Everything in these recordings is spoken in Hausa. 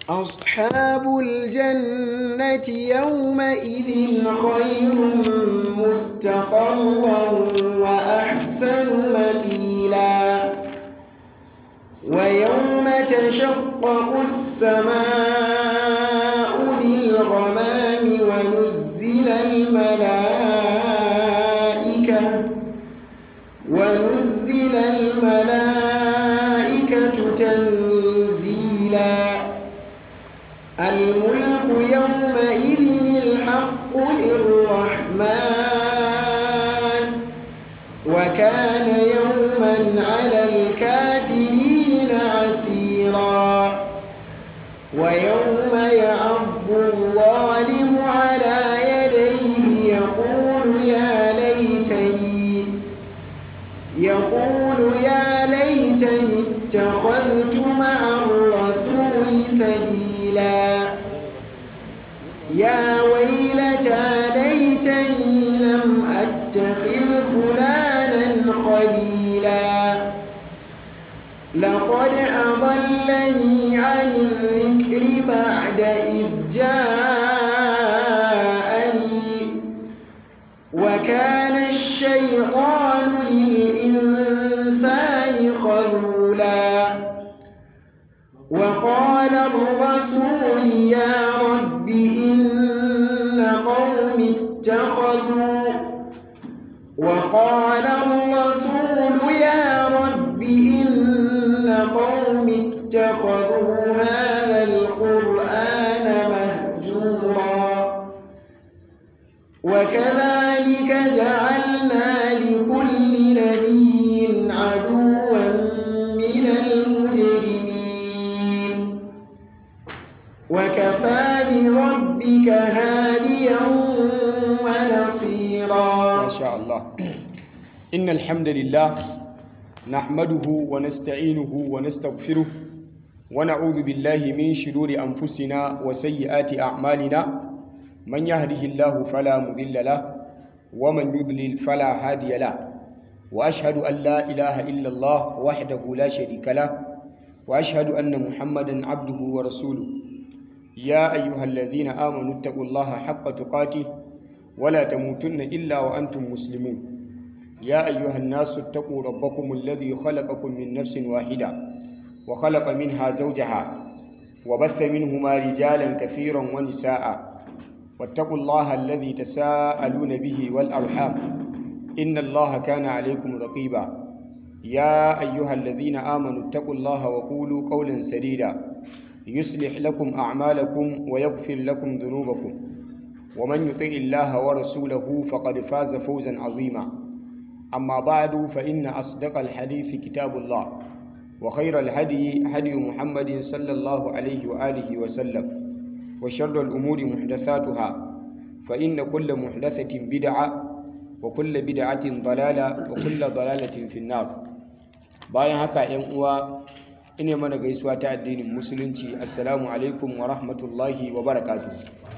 أصحاب الجنة يومئذ خير مستقرا وأحسن مقيلا ويوم تشقق السماء بالغمام ونزل الملائكة ونزل الملائكة تنزيلا الملك يومئذ الحق للرحمن وكان يوما على الكافرين عسيرا ويوم يعض الظالم على يديه يقول يا ليتني يقول يا ليتني اتخذت مع الرسول سبيلا يا ويلتى ليتني لم أتخذ فلانا خليلا لقد أضلني عن الذكر بعد إذ جاءني وكان الشيطان للإنسان خذولا وقال الرسول يا رب إن قوم اتخذوا وقال الرسول يا رب إن قوم اتخذوا هذا القرآن مهجورا وكذلك جعلنا لكل نبي عدوا من المجرمين وكفى بربك هاديا ونصيرا ما شاء الله إن الحمد لله نحمده ونستعينه ونستغفره ونعوذ بالله من شرور أنفسنا وسيئات أعمالنا من يهده الله فلا مضل له ومن يضلل فلا هادي له وأشهد أن لا إله إلا الله وحده لا شريك له وأشهد أن محمدا عبده ورسوله يا أيها الذين آمنوا اتقوا الله حق تقاته ولا تموتن إلا وأنتم مسلمون يا أيها الناس اتقوا ربكم الذي خلقكم من نفس واحدة وخلق منها زوجها وبث منهما رجالا كثيرا ونساء واتقوا الله الذي تساءلون به والأرحام إن الله كان عليكم رقيبا يا أيها الذين آمنوا اتقوا الله وقولوا قولا سديدا يصلح لكم أعمالكم ويغفر لكم ذنوبكم ومن يطع الله ورسوله فقد فاز فوزا عظيما أما بعد فإن أصدق الحديث كتاب الله وخير الهدي هدي محمد صلى الله عليه وآله وسلم وشر الأمور محدثاتها فإن كل محدثة بدعة وكل بدعة ضلالة وكل ضلالة في النار bayan haka ‘yan uwa ina mana gaisuwa ta addinin musulunci assalamu alaikum wa rahmatullahi wa barakatuh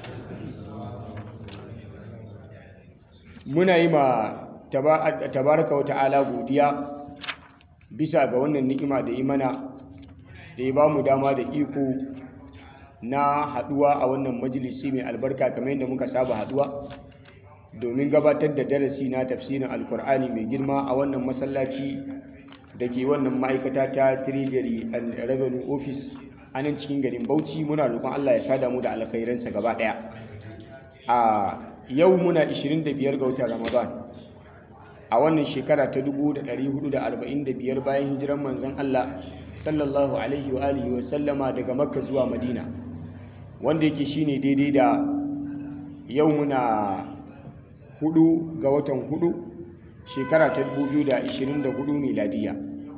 muna yi ma tabaraka wa ta'ala godiya bisa ga wannan ni'ima da yi mana da ya ba mu dama da iko na haduwa a wannan majalisi mai albarka kamar yadda muka saba haduwa domin gabatar da darasi na tafsirin alkur'ani mai girma a wannan masallaci da ke wannan ma'aikata ta treasury and revenue office a nan cikin garin bauchi muna roƙon allah ya sada mu da alkhairansa gaba ɗaya a yau muna 25 ga watan ramadan a wannan shekara ta 1445 bayan hijiran manzon Allah sallallahu alaihi wa alihi wa sallama daga makka zuwa madina wanda yake shine daidai da yau muna hudu ga watan hudu shekara ta 2024 miladiya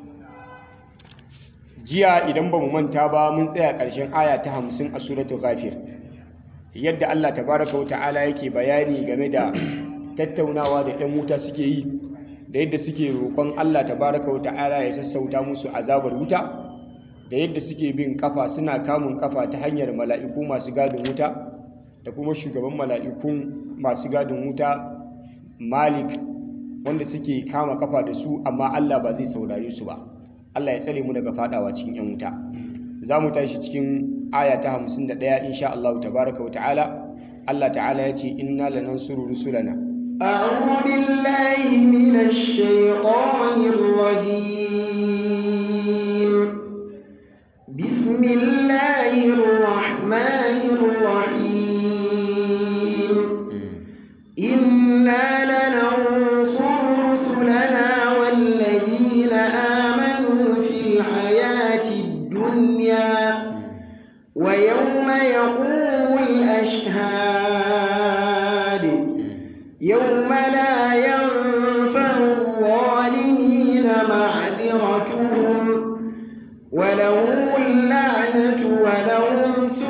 jiya idan ba mu manta ba mun tsaya ƙarshen aya ta 50 a suratul ghafir yadda Allah tabaraka wa ta'ala yake bayani game da tattaunawa da 'yan wuta suke yi da yadda suke roƙon Allah tabaraka wa ta'ala ya sassauta musu azabar wuta da yadda suke bin kafa suna kamun kafa ta hanyar mala'iku masu gadin wuta da kuma shugaban mala'ikun masu gadin wuta Malik wanda suke kama kafa da su amma Allah ba zai saurare su ba Allah ya tsare mu daga fadawa cikin 'yan wuta za mu tashi cikin aya ta 51 insha Allah tabaraka wa ta'ala Allah ta'ala ya ce inna lanansuru rusulana أعوذ بالله من الشيطان الرجيم بسم الله الرحمن الرحيم إنا لننصر رسلنا والذين آمنوا في الحياة الدنيا ويوم يقوم الأشهاد يوم لا ينفع الظالمين معذرتهم ولهم اللعنة ولهم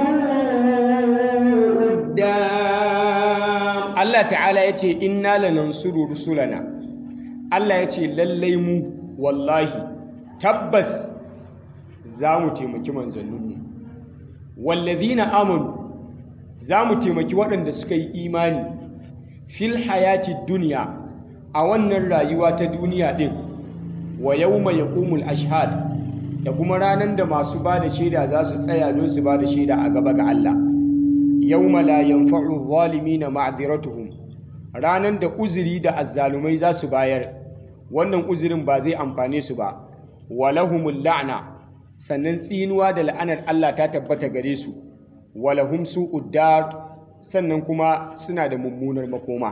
سوء الدار Allah ta'ala ya ce inna lanansuru rusulana Allah ya ce lallai mu wallahi tabbas za mu taimaki manzanninmu wallazina amanu za mu taimaki waɗanda suka yi imani fil hayati duniya a wannan rayuwa ta duniya ɗin wa yawma yaqumul ashhad da kuma ranar da masu ba da shaida za su tsaya don su ba da shaida a gaba ga Allah yawma la yanfa'u zalimina ma'dhiratuhum ranan da uzuri da azzalumai za su bayar wannan uzurin ba zai amfane su ba walahumul la'na sannan tsinuwa da la'anar Allah ta tabbata gare su walahum su'ud dar sannan kuma suna da mummunar makoma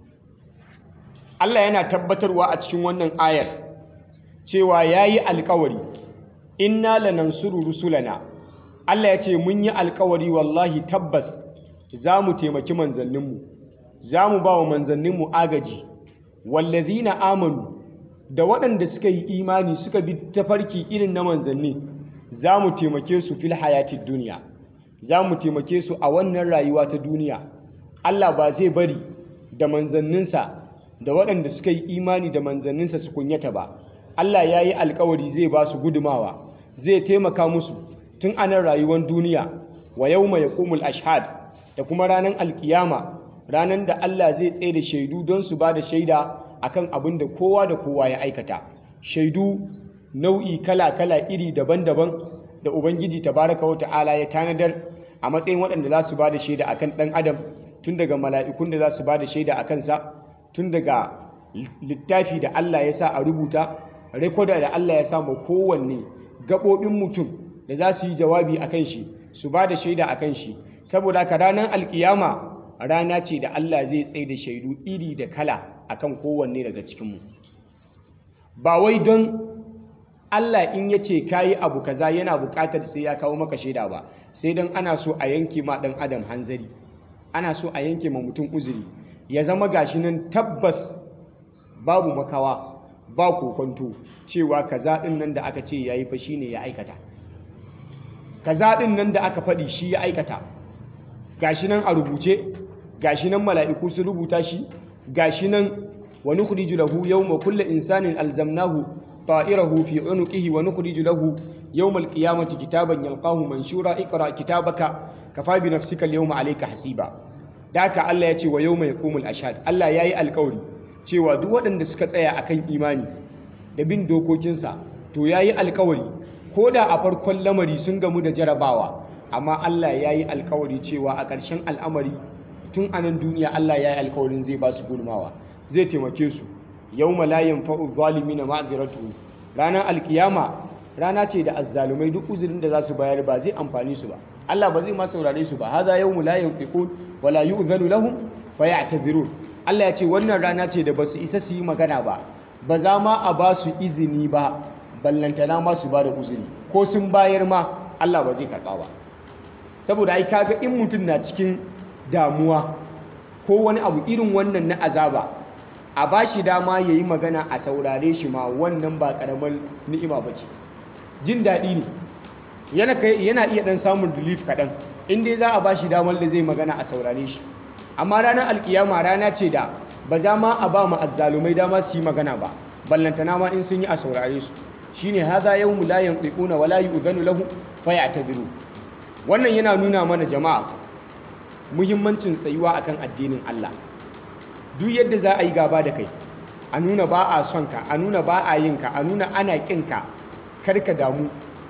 Allah yana tabbatarwa a cikin wannan ayar cewa yayi alkawari inna lanansuru rusulana Allah ya ce mun yi alkawari wallahi tabbas za mu taimaki manzanninmu za mu ba wa manzanninmu agaji wallazina amanu da waɗanda suka yi imani suka bi tafarki irin na manzanni za mu taimake su fil hayatid duniya za mu taimake su a wannan rayuwa ta duniya Allah ba zai bari da manzanninsa da waɗanda suka yi imani da manzanninsa su kunyata ba Allah ya yi alkawari zai ba su gudumawa zai taimaka musu tun anan rayuwar duniya wa yau mai kumul ashad da kuma ranar alkiyama ranar da Allah zai tsaye da shaidu don su ba da shaida akan abin da kowa da kowa ya aikata shaidu nau'i kala-kala iri daban-daban da ubangiji tabaraka wa ta'ala ya tanadar a matsayin waɗanda za su ba da shaida akan ɗan adam tun daga mala'ikun da za su ba da shaida a kansa tun daga littafi da Allah ya sa a rubuta rekoda da Allah ya sa ma kowanne gaɓoɓin mutum da za su yi jawabi a kan shi su ba da shaida a kan shi saboda haka ranar alkiyama rana ce da Allah zai tsaye da shaidu iri da kala a kan kowanne daga cikinmu ba wai don Allah in ya ce ka yi abu kaza yana buƙatar sai ya kawo maka shaida ba sai don ana so a yanke ma ɗan adam hanzari ana so a yanke ma mutum uzuri ya zama gashi nan tabbas babu makawa ba kokonto cewa kaza ɗin nan da aka ce ya yi fa shine ya aikata kaza ɗin nan da aka faɗi shi ya aikata gashi nan a rubuce gashi nan mala'iku su rubuta shi gashi nan wa nukhriju lahu yawma kulli insanin alzamnahu ta'irahu fi unuqihi wa nukhriju lahu yawma alqiyamati kitaban yalqahu manshura iqra kitabaka kafa bi nafsika alyawma alayka hasiba daka Allah ya ce wa yawma yaqumul ashhad Allah yayi alƙawari cewa duk waɗanda suka tsaya akan imani da bin dokokinsa to yayi alƙawari ko da a farkon lamari sun gamu da jarabawa amma Allah ya yi alkawari cewa a ƙarshen al'amari tun a nan duniya Allah ya yi alkawarin zai ba su gudunmawa zai taimake su yau malayin fa'u zalimi na ma'aziratu ranar alkiyama rana ce da azzalumai duk uzurin da za su bayar ba zai amfani su ba Allah ba zai ma saurare su ba haza yau malayin fiƙun wala yi uzanu lahun fa ya Allah ya ce wannan rana ce da ba su isa su yi magana ba ba za ma a ba su izini ba ballantana ma su ba da uzuri ko sun bayar ma Allah ba zai karɓa ba saboda ai kaga in mutum na cikin damuwa ko wani abu irin wannan na azaba a ba shi dama ya yi magana a saurare shi ma wannan ba ƙaramar ni'ima ba ce jin daɗi ne yana iya ɗan samun relief kaɗan in dai za a ba shi damar da zai magana a saurare shi amma ranar alkiyama rana ce da ba za ma a ba mu azzalumai dama su yi magana ba ballantana ma in sun yi a saurare su shine hadha yawmu la yantiquna wa la yu'zanu lahu fayatadiru wannan yana nuna mana jama'a muhimmancin tsayuwa akan addinin Allah duk yadda za a yi gaba da kai a nuna ba a son ka a nuna ba a yin ka a nuna ana kin ka kar ka damu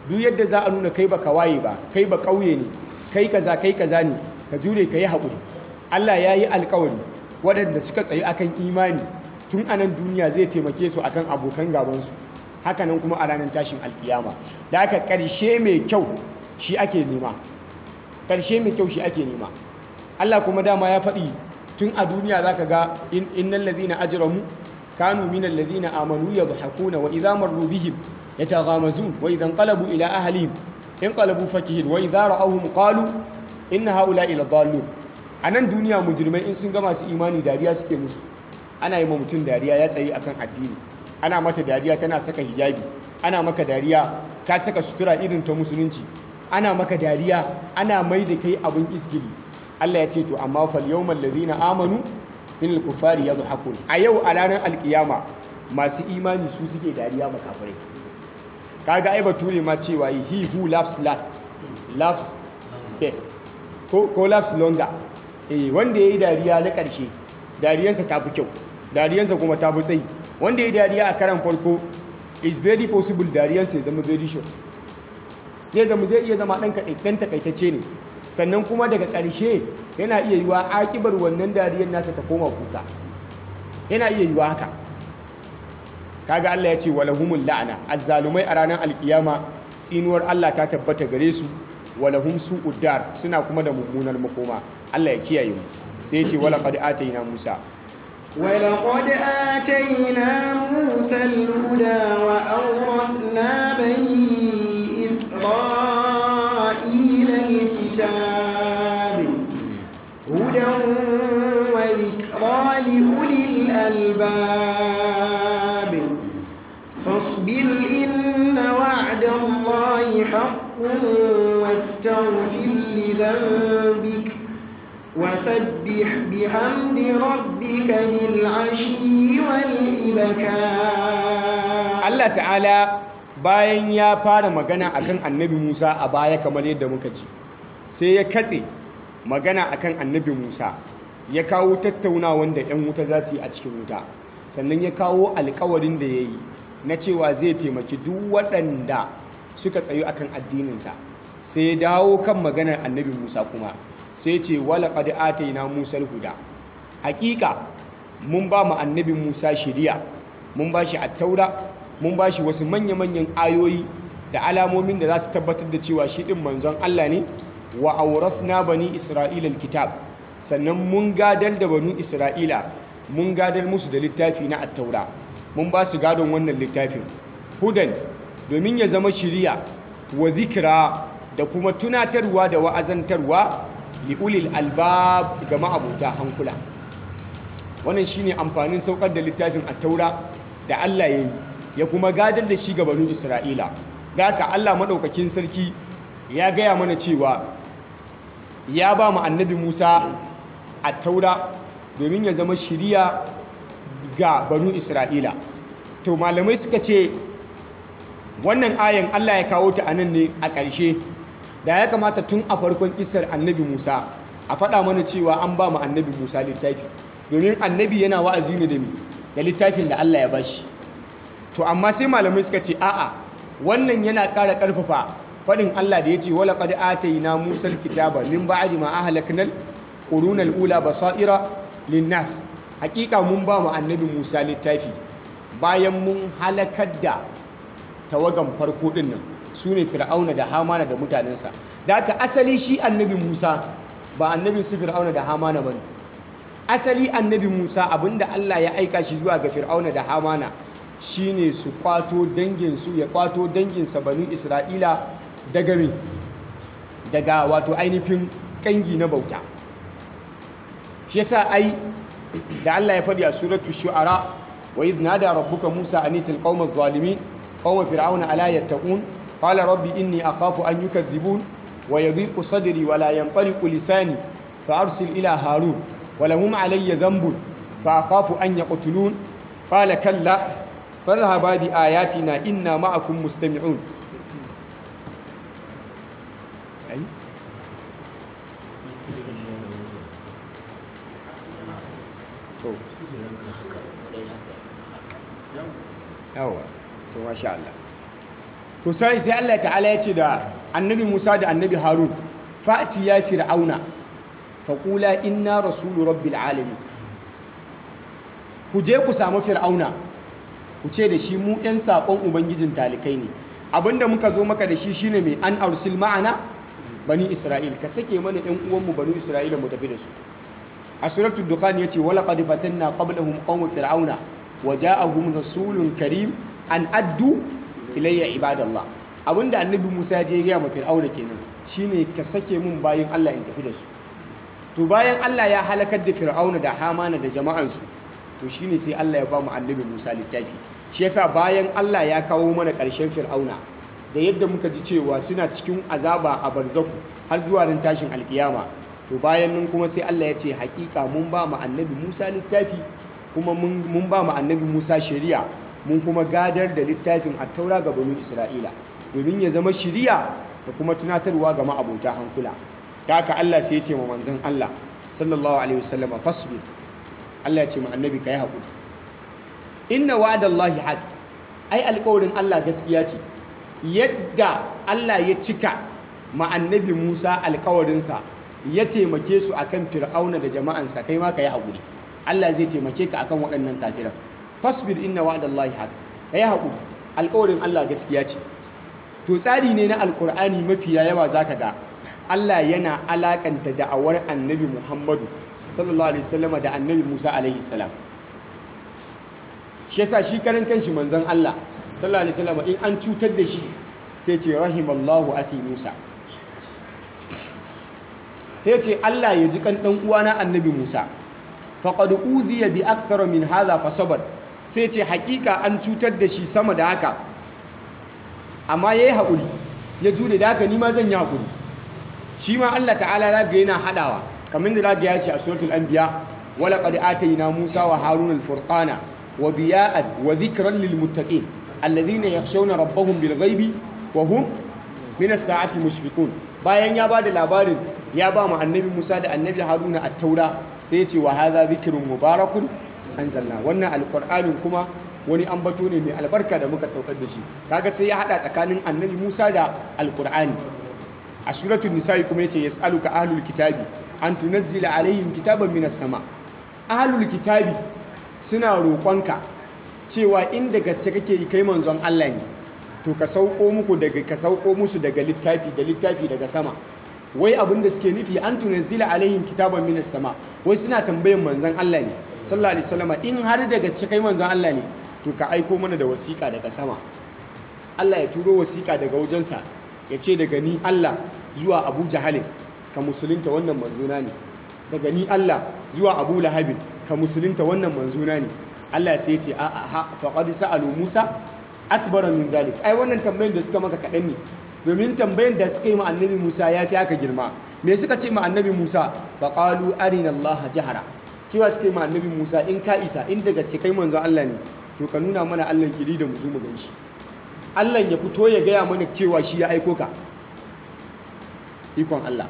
duk yadda za a nuna kai ba waye ba kai ba ƙauye ne kai kaza kai kaza ne ka jure ka yi haƙuri Allah ya yi alƙawari waɗanda suka tsayi akan imani tun anan duniya zai taimake su akan abokan gabansu hakanan kuma a ranar tashin alkiyama da aka ƙarshe mai kyau shi ake nema ƙarshe mai kyau shi ake nema Allah kuma dama ya faɗi tun a duniya za ka ga innal ladhina ajramu kanu minal ladhina amanu yadhakuna wa idha marru bihim yataghamazun wa idha inqalabu ila ahlihim inqalabu fakihin wa idha ra'awhum qalu inna haula'i ladallun anan duniya mujrimai in sun ga masu imani dariya suke musu ana yi ma mutum dariya ya tsaye akan addini ana mata dariya tana saka hijabi ana maka dariya ka saka sutura irin ta musulunci ana maka dariya ana mai da kai abin isgili Allah ya ce to amma fal yawmal ladina amanu minal kufari yadhakun a yau a ranar alkiyama masu imani su suke dariya makafirai kaga ai bature ma cewa he who laughs last laughs best ko ko laughs longer eh wanda yayi dariya na karshe dariyansa ta fi kyau dariyansa kuma ta fi tsayi wanda yayi dariya a karan farko is very possible dariyansa ya zama very short zai zama zai iya zama ɗan takaitacce ne sannan kuma daga ƙarshe yana iya yiwa akibar wannan dariyar nasa ta koma kuka yana iya yiwa haka kaga Allah ya ce walahumul la'ana azzalumai a ranar alkiyama tsinuwar Allah ta tabbata gare su walahum su'ud dar suna kuma da mummunar makoma Allah ya kiyaye mu sai ya ce wala qad atayna Musa ولقد آتينا موسى الهدى وأورثنا بني إسرائيل الكتاب هدى وذكرى لأولي الألباب فاصبر إن وعد الله حق واستغفر لذنبك وسبح بحمد ربك بالعشي والإبكار Allah ta'ala bayan ya fara magana akan annabi Musa a baya kamar yadda muka ji sai ya katse magana akan annabi Musa ya kawo tattaunawan da 'yan wuta za su yi a cikin wuta sannan ya kawo alkawarin da ya yi na cewa zai taimaki duk waɗanda suka tsayu akan addininsa sai ya dawo kan maganar annabi Musa kuma sai ce wala qad atayna Musa huda hakika mun ba mu annabi Musa shiriya mun ba shi attaura mun ba shi wasu manya-manyan ayoyi da alamomin da za su tabbatar da cewa shi ɗin manzon Allah ne wa aurasna bani Isra'ila kitab sannan mun gadar da bani Isra'ila mun gadar musu da littafi na attaura mun ba su gadon wannan littafin hudan domin ya zama shiriya wa zikira da kuma tunatarwa da wa'azantarwa li'ulil albab ga ma'abuta hankula wannan shine amfanin saukar da littafin attaura da Allah ya yi ya kuma gadar da shi ga banu Isra'ila da haka Allah maɗaukakin sarki ya gaya mana cewa ya ba mu annabi Musa a taura domin ya zama shiriya ga banu Isra'ila to malamai suka ce wannan ayan Allah ya kawo ta anan ne a ƙarshe da ya kamata tun a farkon kisar annabi Musa a faɗa mana cewa an ba mu annabi Musa littafi domin annabi yana wa'azi ne da mi da littafin da Allah ya bashi to amma sai malamai suka ce a'a wannan yana ƙara ƙarfafa faɗin Allah da ya ce wala qad atayna Musa alkitaba min ba'di ma ahlaknal qurunal ula basaira linnas hakika mun ba mu annabi Musa littafi bayan mun halakar da tawagan farko din nan sune fir'auna da hamana da mutanensa da haka asali shi annabi Musa ba annabin su fir'auna da hamana bane asali annabi Musa abinda Allah ya aika shi zuwa ga fir'auna da hamana shine su kwato danginsu ya kwato danginsa banu isra'ila daga me daga wato ainihin kangi na bauta shi yasa ai da Allah ya faɗi a suratu shu'ara wa idh nada rabbuka musa anitil qaumaz zalimin qauma fir'auna ala yattaqun qala rabbi inni akhafu an yukadhibun wa yadhiqu sadri wa la yanṭaliqu lisani fa arsil ila harun wa lahum alayya dhanbun fa akhafu an yaqtulun qala kalla فاذهبا بآياتنا إنا معكم مستمعون أي yawa to masha Allah to sai sai Allah ta'ala ya ce da annabi Musa da annabi Harun fa'ti ya fir'auna faqula inna rasulu rabbil alamin ku je ku samu fir'auna ku ce da shi mu ɗan saƙon ubangijin talikai ne abinda muka zo maka da shi shine mai an arsil ma'ana bani isra'il ka sake mana ɗan uwanmu bani isra'ila mu tafi da su a suratul dukhan yace wala qad fatanna qablahum qawm fir'auna wa ja'ahum rasulun karim an addu ilayya ibadallah abinda annabi Musa ya je ya ma fir'auna kenan shine ka sake mun bayin Allah in tafi da su to bayan Allah ya halakar da fir'auna da hamana da jama'ansu to shine sai Allah ya ba mu annabi Musa littafi shi yasa bayan Allah ya kawo mana ƙarshen fir'auna da yadda muka ji cewa suna cikin azaba a barzaku har zuwa ran tashin alkiyama to bayan nan kuma sai Allah ya ce hakika mun ba mu annabi Musa littafi kuma mun ba mu annabi Musa shari'a mun kuma gadar da littafin attaura ga banu Isra'ila domin ya zama shari'a da kuma tunatarwa ga ma'abota hankula ta haka Allah sai ya ce ma manzon Allah sallallahu alaihi wasallam fasbir Allah ya ce ma annabi kai haƙuri inna wa'dallahi haq ai alƙawarin Allah gaskiya ce yadda Allah ya cika ma annabi Musa alƙawarinsa ya taimake su akan fir'auna da jama'ansa kai ma kai haƙuri Allah zai taimake ka akan waɗannan kafiran fasbir inna wa'dallahi haq kai haƙuri alƙawarin Allah gaskiya ce to tsari ne na alƙur'ani mafiya yawa zaka ga Allah yana alakanta da'awar annabi Muhammadu sallallahu alaihi wasallam da annabi Musa alaihi salam shi yasa shi karan kanshi manzon Allah sallallahu alaihi wasallam in an cutar da shi sai ce rahimallahu akhi Musa sai ce Allah ya ji kan dan uwana annabi Musa faqad uziya bi akthar min hadha fasabar sai ce hakika an cutar da shi sama da haka amma yayi hakuri ya jure da haka ni ma zan yi hakuri shi ma Allah ta'ala zaga yana hadawa kamar da zaga ya ce a suratul anbiya wala qad atayna musa wa harun al-furqana wa biya'an wa dhikran lil muttaqin alladhina yakhshawna rabbahum bil ghaibi wa hum min as-sa'ati mushfiqun bayan ya bada labarin ya ba mu annabi musa da annabi haruna at-taura sai ya ce wa hadha dhikrun mubarakun anzalna wannan alqur'anin kuma wani ambato ne mai albarka da muka saukar da shi kaga sai ya hada tsakanin annabi musa da alqur'ani a suratul nisa'i kuma yace yas'aluka ahlul kitabi an tunazzila alaihim kitaban minas sama ahlul kitabi suna roƙonka cewa inda gaske kake yi kai manzon Allah ne to ka sauko muku daga ka sauko musu daga littafi da littafi daga sama wai abin da suke nufi an tunazzila alaihim kitaban minas sama wai suna tambayan manzon Allah ne sallallahu alaihi wasallam in har da gaske kai manzon Allah ne to ka aiko mana da wasiƙa daga sama Allah ya turo wasiƙa daga wajensa ya ce daga ni Allah zuwa Abu Jahalin ka musulunta wannan manzuna ne daga ni Allah zuwa Abu Lahabin ka musulunta wannan manzuna ne Allah sai ya ce a a faqad sa'alu Musa akbara min zalik ai wannan tambayin da suka maka kaɗan ne domin tambayin da suka yi ma annabi Musa ya fi aka girma me suka ce ma annabi Musa faqalu arina Allah jahara cewa suka yi ma annabi Musa in ka isa in daga ce kai manzo Allah ne to ka nuna mana Allah kiri da mu zo mu ganshi Allah ya fito ya gaya mana cewa shi ya aiko ka ikon Allah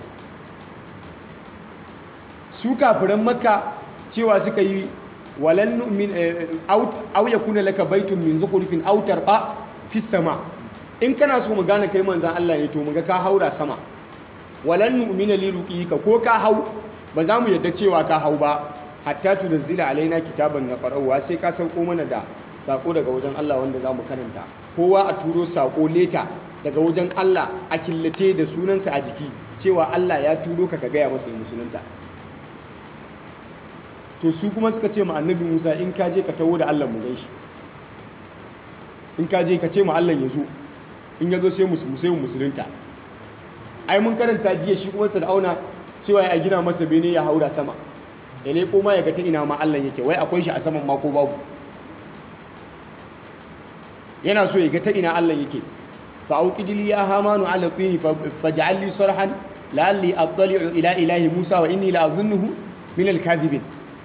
su kafiran makka cewa suka yi walan nu'min aw yakuna laka baitun min zukhrifin aw tarqa fi sama in kana so mu gane kai manzon Allah ne to mu ga ka haura sama walan nu'mina li ruqika ko ka hau ba za mu yadda cewa ka hau ba hatta tunzila alaina kitaban naqra'uwa sai ka sauko mana da sako daga wajen Allah wanda za mu karanta kowa a turo sako leta daga wajen Allah a killace da sunansa a jiki cewa Allah ya turo ka ka gaya masa yi musulunta to su kuma suka ce ma annabi Musa in ka je ka taho da Allah mu gan shi in ka je ka ce ma Allah ya zo in ya zo sai mu sai mu musulunta ai mun karanta jiya shi kuma Fir'auna cewa ya gina masa bene ya haura sama ya leko ma ya ga ta ina ma Allah yake wai akwai shi a saman ma ko babu yana so ya ga ta ina Allah yake fa auqidli ya hamanu ala tini faj'al li sarhan la'alli attali'u ila ilahi Musa wa inni la'azunnuhu min al-kadhibin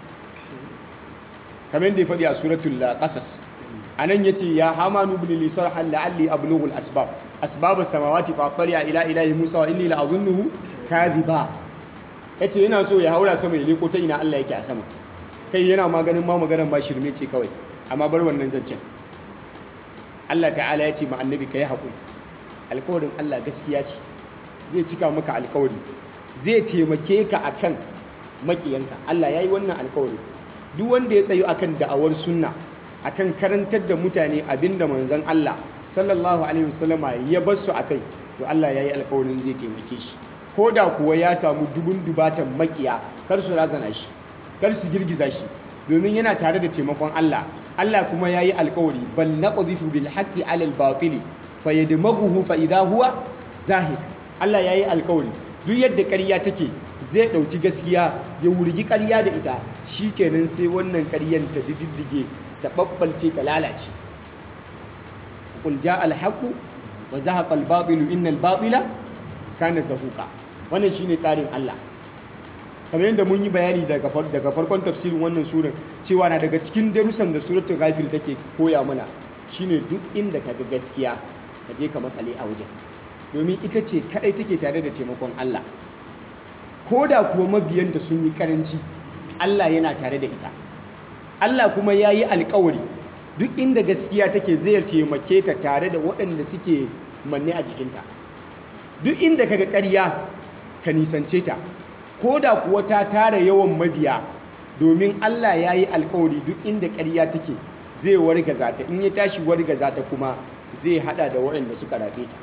kamar da ya faɗi a suratul qasas anan yace ya hamanu ibn li sarhan la'alli ablughu al-asbab asbab as-samawati fa attali'a ila ilahi Musa wa inni la'azunnuhu kadhiba yace yana so ya haura sama ya leko ta ina Allah yake a sama kai yana maganin ma maganar ba shirme ce kawai amma bar wannan zancen Allah ta'ala ya ce ma annabi ka yi haƙuri alkawarin Allah gaskiya ce zai cika maka alkawari zai taimake ka akan makiyanka Allah yayi wannan alkawari duk wanda ya tsayo akan da'awar sunna akan karantar da mutane abinda manzon Allah sallallahu alaihi wasallama ya bar su akai to Allah yayi alkawarin zai taimake shi ko da kuwa ya samu dubun dubatan makiya kar su razana shi kar su girgiza shi domin yana tare da taimakon Allah Allah kuma yayi alkawari bal naqdhifu bil haqqi ala al batil fayadmaghuhu fa idha huwa zahik Allah yayi alkawari duk yadda ƙarya take zai ɗauki gaskiya ya wurgi ƙarya da ita shikenan sai wannan ƙaryan ta diddige ta babbalce ta lalace qul jaa al haqq wa zahaqa al batil innal batila kana zahuqa wannan shine tsarin Allah kamar yadda mun yi bayani daga farkon tafsirin wannan surar cewa na daga cikin darussan da suratul ghafir take koya mana shine duk inda kaga gaskiya ka je ka makale a wajen domin ita ce kadai take tare da taimakon Allah ko da kuwa mabiyanta sun yi karanci Allah yana tare da ita Allah kuma ya yi alkawari duk inda gaskiya take zai taimake ta tare da waɗanda suke manne a jikinta duk inda kaga ƙarya ka nisance ta ko da kuwa ta tara yawan mabiya domin Allah ya yi alkawari duk inda ƙarya take zai wargaza ta in ya tashi wargaza ta kuma zai hada da waɗanda suka rafe ta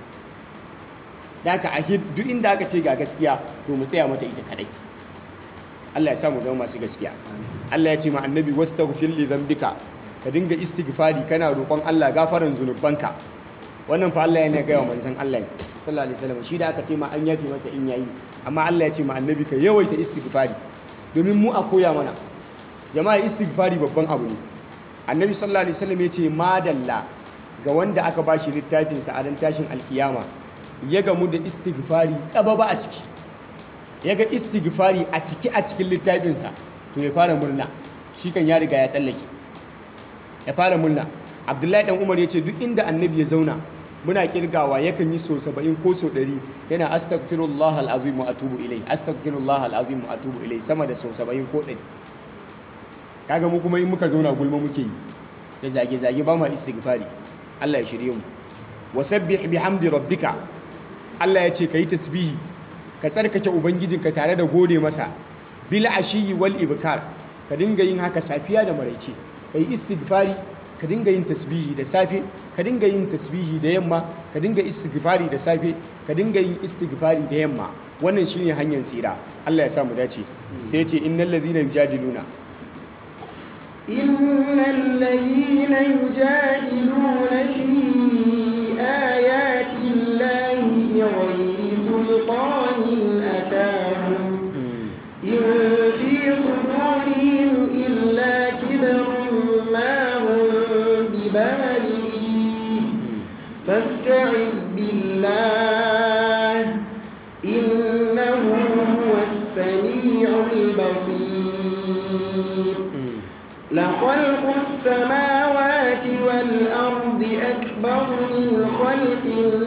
da haka a duk inda aka ce ga gaskiya to mu tsaya mata ita kadai Allah ya samu zama masu gaskiya Allah ya ce ma annabi wastaghfir li dhanbika ka dinga istighfari kana roƙon Allah gafaran zunubanka wannan fa Allah yana gaya wa manzon Allah ne sallallahu alaihi wasallam shi da aka ce ma an yafi masa in yayi amma Allah ya ce ma annabi ka yawaita istighfari domin mu a koya mana jama'a istighfari babban abu ne annabi sallallahu alaihi wasallam ya ce madalla ga wanda aka bashi littafin sa a ran tashin alkiyama ya gamu da istighfari tsababa a ciki ya ga istighfari a ciki a cikin littafinsa to ya fara murna shi kan ya riga ya tsallake ya fara murna abdullahi dan umar ya ce duk inda annabi ya zauna muna kirgawa yakan yi so 70 ko so 100 yana astaghfirullah alazim wa atubu ilai astaghfirullah alazim wa atubu ilai sama da so 70 ko 100 kaga mu kuma in muka zauna gulma muke yi da zage zage ba ma istighfari Allah ya shirye mu wasabbih bihamdi rabbika Allah ya ce kai tasbihi ka tsarkake ubangijinka tare da gode masa bil ashiyi wal ibkar ka dinga yin haka safiya da maraice kai istighfari ka dinga yin tasbihi da safe ka dinga yin tasbihi da yamma ka dinga istighfari da safe ka dinga yin istighfari da yamma wannan shine hanyar tsira Allah ya sa mu dace sai ya ce innal ladhina yujadiluna innal ladhina yujadiluna fi ayati llahi bighayri sultanin atahum in fi sudurihim illa kibrun ma بالغيه فاستعذ بالله إنه هو السميع البصير لخلق السماوات والأرض أكبر من خلق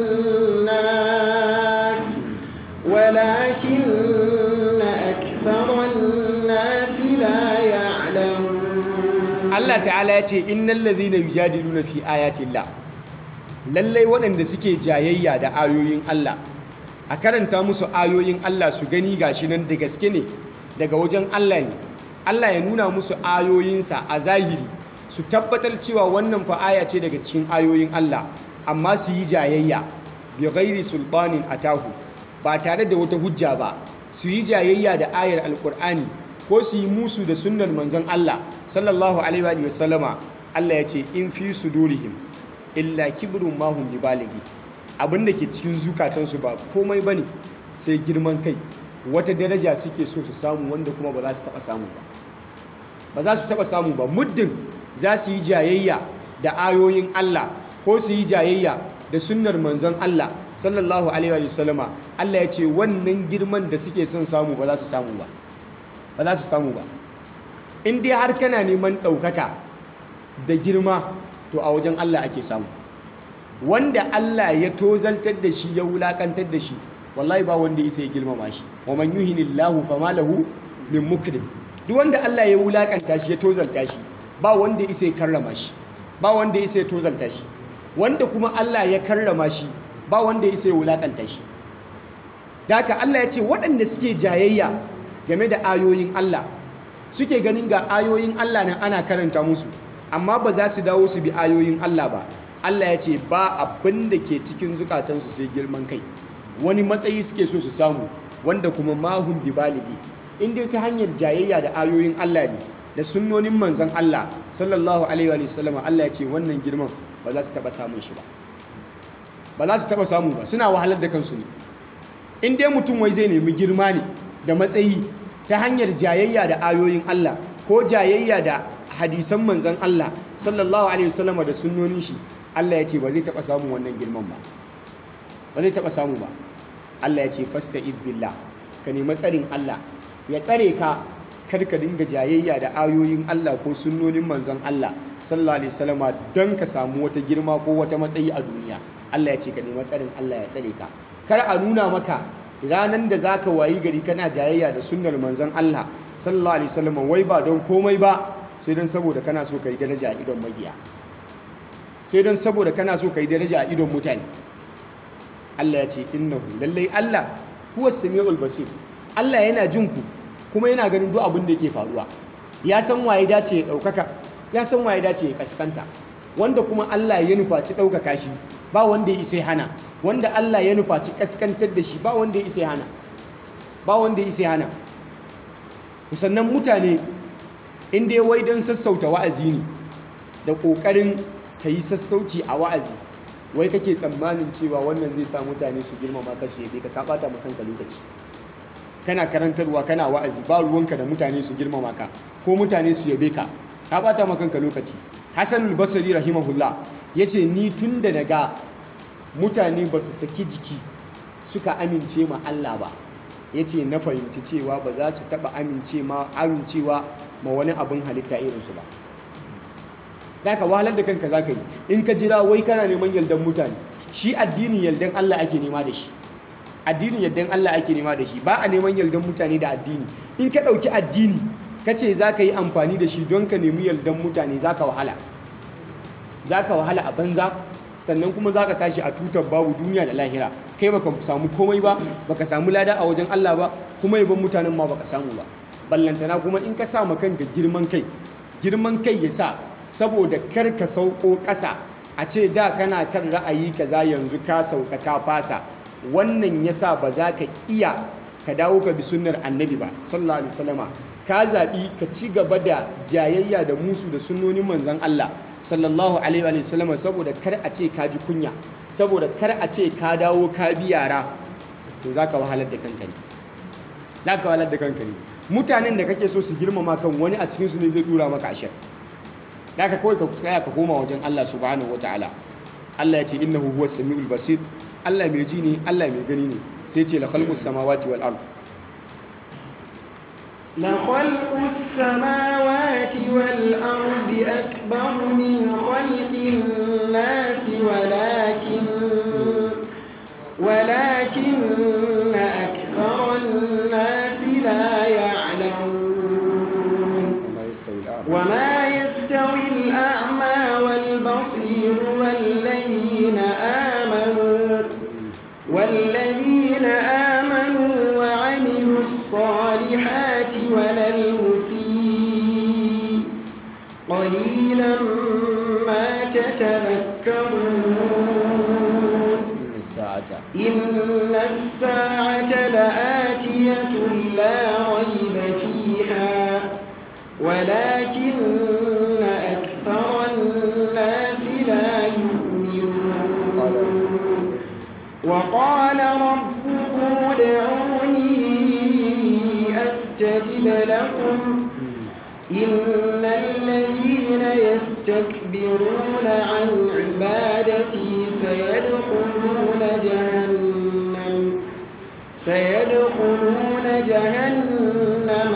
الناس ولكن أكثر الناس لا يعلمون Allah ta'ala ya ce innal ladhina yujadiluna fi ayatillah lallai waɗanda suke jayayya da ayoyin Allah a karanta musu ayoyin Allah su gani gashi nan da gaske ne daga wajen Allah ne Allah ya nuna musu ayoyinsa a zahiri su tabbatar cewa wannan fa aya ce daga cikin ayoyin Allah amma su yi jayayya bi ghairi sultanin atahu ba tare da wata hujja ba su yi jayayya da ayar alkur'ani ko su yi musu da sunnar manzon Allah sallallahu alaihi wa sallama Allah ya ce in fi sudurihim illa kibrun ma hum bibalighi abinda ke cikin zukatansu ba komai bane sai girman kai wata daraja suke so su samu wanda kuma ba za su taba samu ba ba za su taba samu ba muddin za su yi jayayya da ayoyin Allah ko su yi jayayya da sunnar manzon Allah sallallahu alaihi wa sallama Allah ya ce wannan girman da suke son samu ba za su samu ba ba za su samu ba in dai har kana neman ɗaukaka da girma to a wajen Allah ake samu wanda Allah ya tozaltar da shi ya wulakantar da shi wallahi ba wanda isa ya girmama shi wa man yuhinillahu fama lahu min mukrim duk wanda Allah ya wulakanta shi ya tozalta shi ba wanda isa ya karrama shi ba wanda isa ya tozalta shi wanda kuma Allah ya karrama shi ba wanda ya isa ya wulakanta shi da haka Allah ya ce waɗanda suke jayayya game da ayoyin Allah suke ganin ga ayoyin Allah nan ana karanta musu amma ba za su dawo su bi ayoyin Allah ba Allah ya ce ba abin da ke cikin zukatansu sai girman kai wani matsayi suke so su samu wanda kuma mahun bi baligi in dai ta hanyar jayayya da ayoyin Allah ne da sunnonin manzon Allah sallallahu alaihi wa sallam Allah ya ce wannan girman ba za su taba samun shi ba ba za su taba samu ba suna wahalar da kansu ne in dai mutum wai zai nemi girma ne da matsayi ta hanyar jayayya da ayoyin Allah ko jayayya da hadisan manzon Allah sallallahu alaihi wasallam da sunnonin shi Allah ya ce ba zai taba samun wannan girman ba ba zai taba samu ba Allah ya ce fasta'id billah ka nemi tsarin Allah ya tsare ka kar ka dinga jayayya da ayoyin Allah ko sunnonin manzon Allah sallallahu alaihi wasallam don ka samu wata girma ko wata matsayi a duniya Allah ya ce ka nemi tsarin Allah ya tsare ka kar a nuna maka ranan da zaka wayi gari kana jayayya da sunnar manzon Allah sallallahu alaihi wasallam wai ba don komai ba sai don saboda kana so ka yi daraja a idon magiya sai don saboda kana so ka yi daraja a idon mutane Allah ya ce innahu lallai Allah huwa samiul basir Allah yana jin ku kuma yana ganin duk abin da yake faruwa ya san waye dace ya daukaka ya san waye dace ya kaskanta wanda kuma Allah ya nufaci daukaka shi ba wanda ya isa hana wanda Allah ya nufaci kaskantar da shi ba wanda ya isa hana ba wanda ya isa hana sannan mutane inda ya wai don sassauta wa'azi ne da ƙoƙarin ka yi sassauci a wa'azi wai kake tsammanin cewa wannan zai sa mutane su girmama ka su yabe ka ka ɓata ma kanka lokaci kana karantarwa kana wa'azi ba ruwanka da mutane su girmama ka ko mutane su yabe ka ka ɓata ma kanka lokaci hassan al-basri rahimahullah ya ce ni tun da daga mutane ba su saki jiki suka amince ma Allah ba ya ce na fahimci cewa ba za su taɓa amincewa ma wani abin halitta irinsu ba za ka wahalar da kanka za ka yi in ka jira wai kana neman yaldan mutane shi addinin yaldan Allah ake nema da shi addinin yaldan Allah ake nema da shi ba a neman yaldan mutane da addini in ka ɗauki addini ka ce za ka yi amfani da shi don ka nemi yaldan mutane za ka wahala za ka wahala a banza sannan kuma za ka tashi a tutar babu duniya da lahira kai baka samu komai ba baka samu lada a wajen Allah ba kuma yaban mutanen ma baka samu ba ballantana kuma in ka sa ma kanka girman kai girman kai ya sa saboda kar ka sauko ƙasa a ce da kana kan ra'ayi kaza yanzu ka sauka ka fasa wannan ya sa ba za ka iya ka dawo ka bi sunnar annabi ba sallallahu alaihi wasallama ka zaɓi ka ci gaba da jayayya da musu da sunnonin manzon Allah sallallahu alaihi wa sallama saboda kar a ce ka ji kunya saboda kar a ce ka dawo ka bi yara to za ka wahalar da kanka ne za ka wahalar da kanka ne mutanen da kake so su girmama kan wani a cikinsu ne zai dura maka ashir da ka kawai ka tsaya ka koma wajen Allah subhanahu wataala Allah ya ce innahu huwas samiul basir Allah mai ji ne Allah mai gani ne sai ce la khalqus samawati wal ard لخلق السماوات والأرض أكبر من خلق الناس ولكن ولكن أكثر الناس لا يعلمون وما يستوي الأعمى والبصير والذين آمنوا والذين آمنوا وعملوا الصالحات ولا المسيء قليلا ما تتذكرون إن الساعة لآتية لا ريب فيها ولكن أكثر الناس لا يؤمنون وقال ربكم ادعوني أستجب لكم إن الذين يستكبرون عن عبادتي سيدخلون جهنم سيدخلون جهنم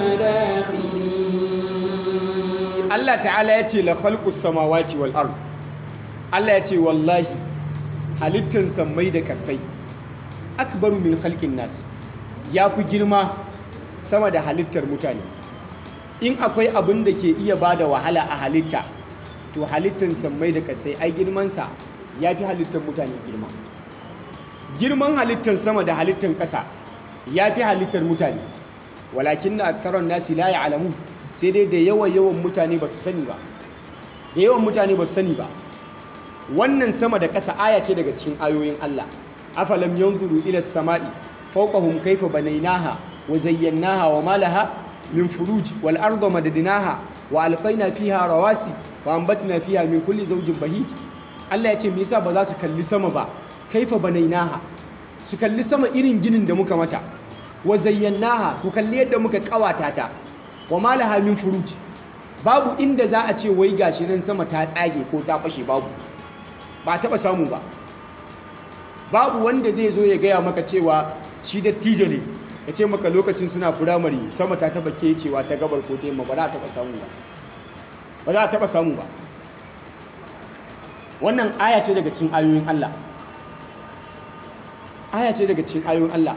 داخلين Allah ta'ala ya ce la khalqus samawati wal ard Allah ya ce wallahi halittan sammai da kasai akbaru min khalqin nas ya fi girma sama da halittar mutane in akwai abin da ke iya bada wahala a halitta to halittan sammai da kasai ai girmansa ya fi halittar mutane girma girman halittar sama da halittar ƙasa ya fi halittar mutane walakin na aksarar nasi la alamu sai dai da yawan yawan mutane ba su sani ba da yawan mutane ba su sani ba wannan sama da ƙasa aya ce daga cikin ayoyin Allah afalam yanzuru ila samai fawqahum kayfa banaynaha wa zayyanaha wa malaha min furuj wal arda madadnaha wa alqayna fiha rawasi wa anbatna fiha min kulli zawjin bahij Allah ya ce me yasa ba za su kalli sama ba kaifa banainaha su kalli sama irin ginin da muka mata wa zayyanaha ku kalli yadda muka kawata ta wa malaha min furuj babu inda za a ce wai gashi nan sama ta tsage ko ta fashe babu ba taba samu ba babu wanda zai zo ya gaya maka cewa shi dattijo ne ya ce maka lokacin suna firamare sama ta taba cewa ta gabar ko ta yamma ba za a taba samu ba ba za a taba samu ba wannan aya ce daga cikin ayoyin Allah aya ce daga cikin ayoyin Allah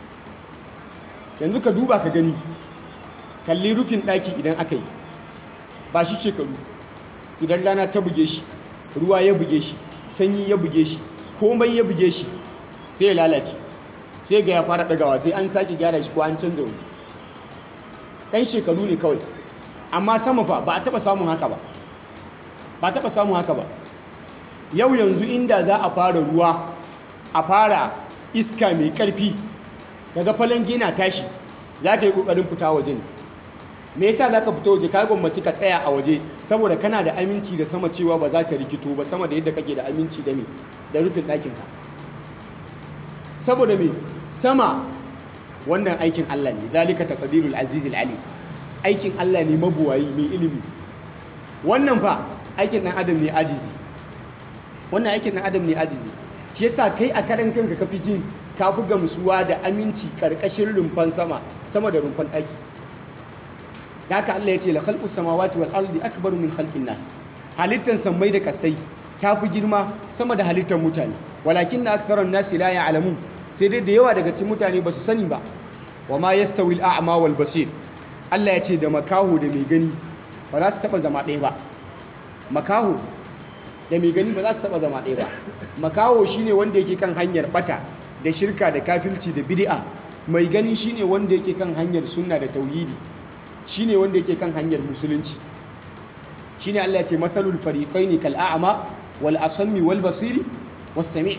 yanzu ka duba ka gani kalli rufin ɗaki idan aka yi ba shi shekaru idan rana ta buge shi ruwa ya buge shi sanyi ya buge shi komai ya buge shi sai ya lalace sai ga ya fara ɗagawa sai an sake gyara shi ko an canza wani ɗan shekaru ne kawai amma sama fa ba a taɓa samun haka ba ba a taɓa samun haka ba yau yanzu inda za a fara ruwa a fara iska mai ƙarfi daga falon gina tashi za ka yi ƙoƙarin fita waje ne me yasa za ka fita waje ka gwammaci ka tsaya a waje saboda kana da aminci da sama cewa ba za ta rikito ba sama da yadda kake da aminci da me da rufin ɗakinka saboda me sama wannan aikin Allah ne zalika taqdirul azizil ali aikin Allah ne mabuwayi mai ilimi wannan fa aikin dan adam ne ajizi wannan aikin dan adam ne ajizi shi yasa kai a karan kanka kafi jin ka fi gamsuwa da aminci karkashin rumfan sama sama da rumfan ɗaki da haka Allah ya ce la khalqus samawati wal ardi akbaru min khalqin nas halittan sammai da kasai ta fi girma sama da halittar mutane walakin na aktharan nasi la ya'lamun sai dai da yawa daga cikin mutane ba su sani ba wa ma yastawi al a'ma wal basir Allah ya ce da makaho da mai gani ba za su taba zama ɗaya ba makaho da mai gani ba za su taba zama ɗaya ba makaho shine wanda yake kan hanyar bata da shirka da kafirci da bid'a mai gani shine wanda yake kan hanyar sunna da tauhidi shine wanda yake kan hanyar musulunci shine Allah ya ce mathalul fariqaini kal a'ma wal asammi wal basiri was sami'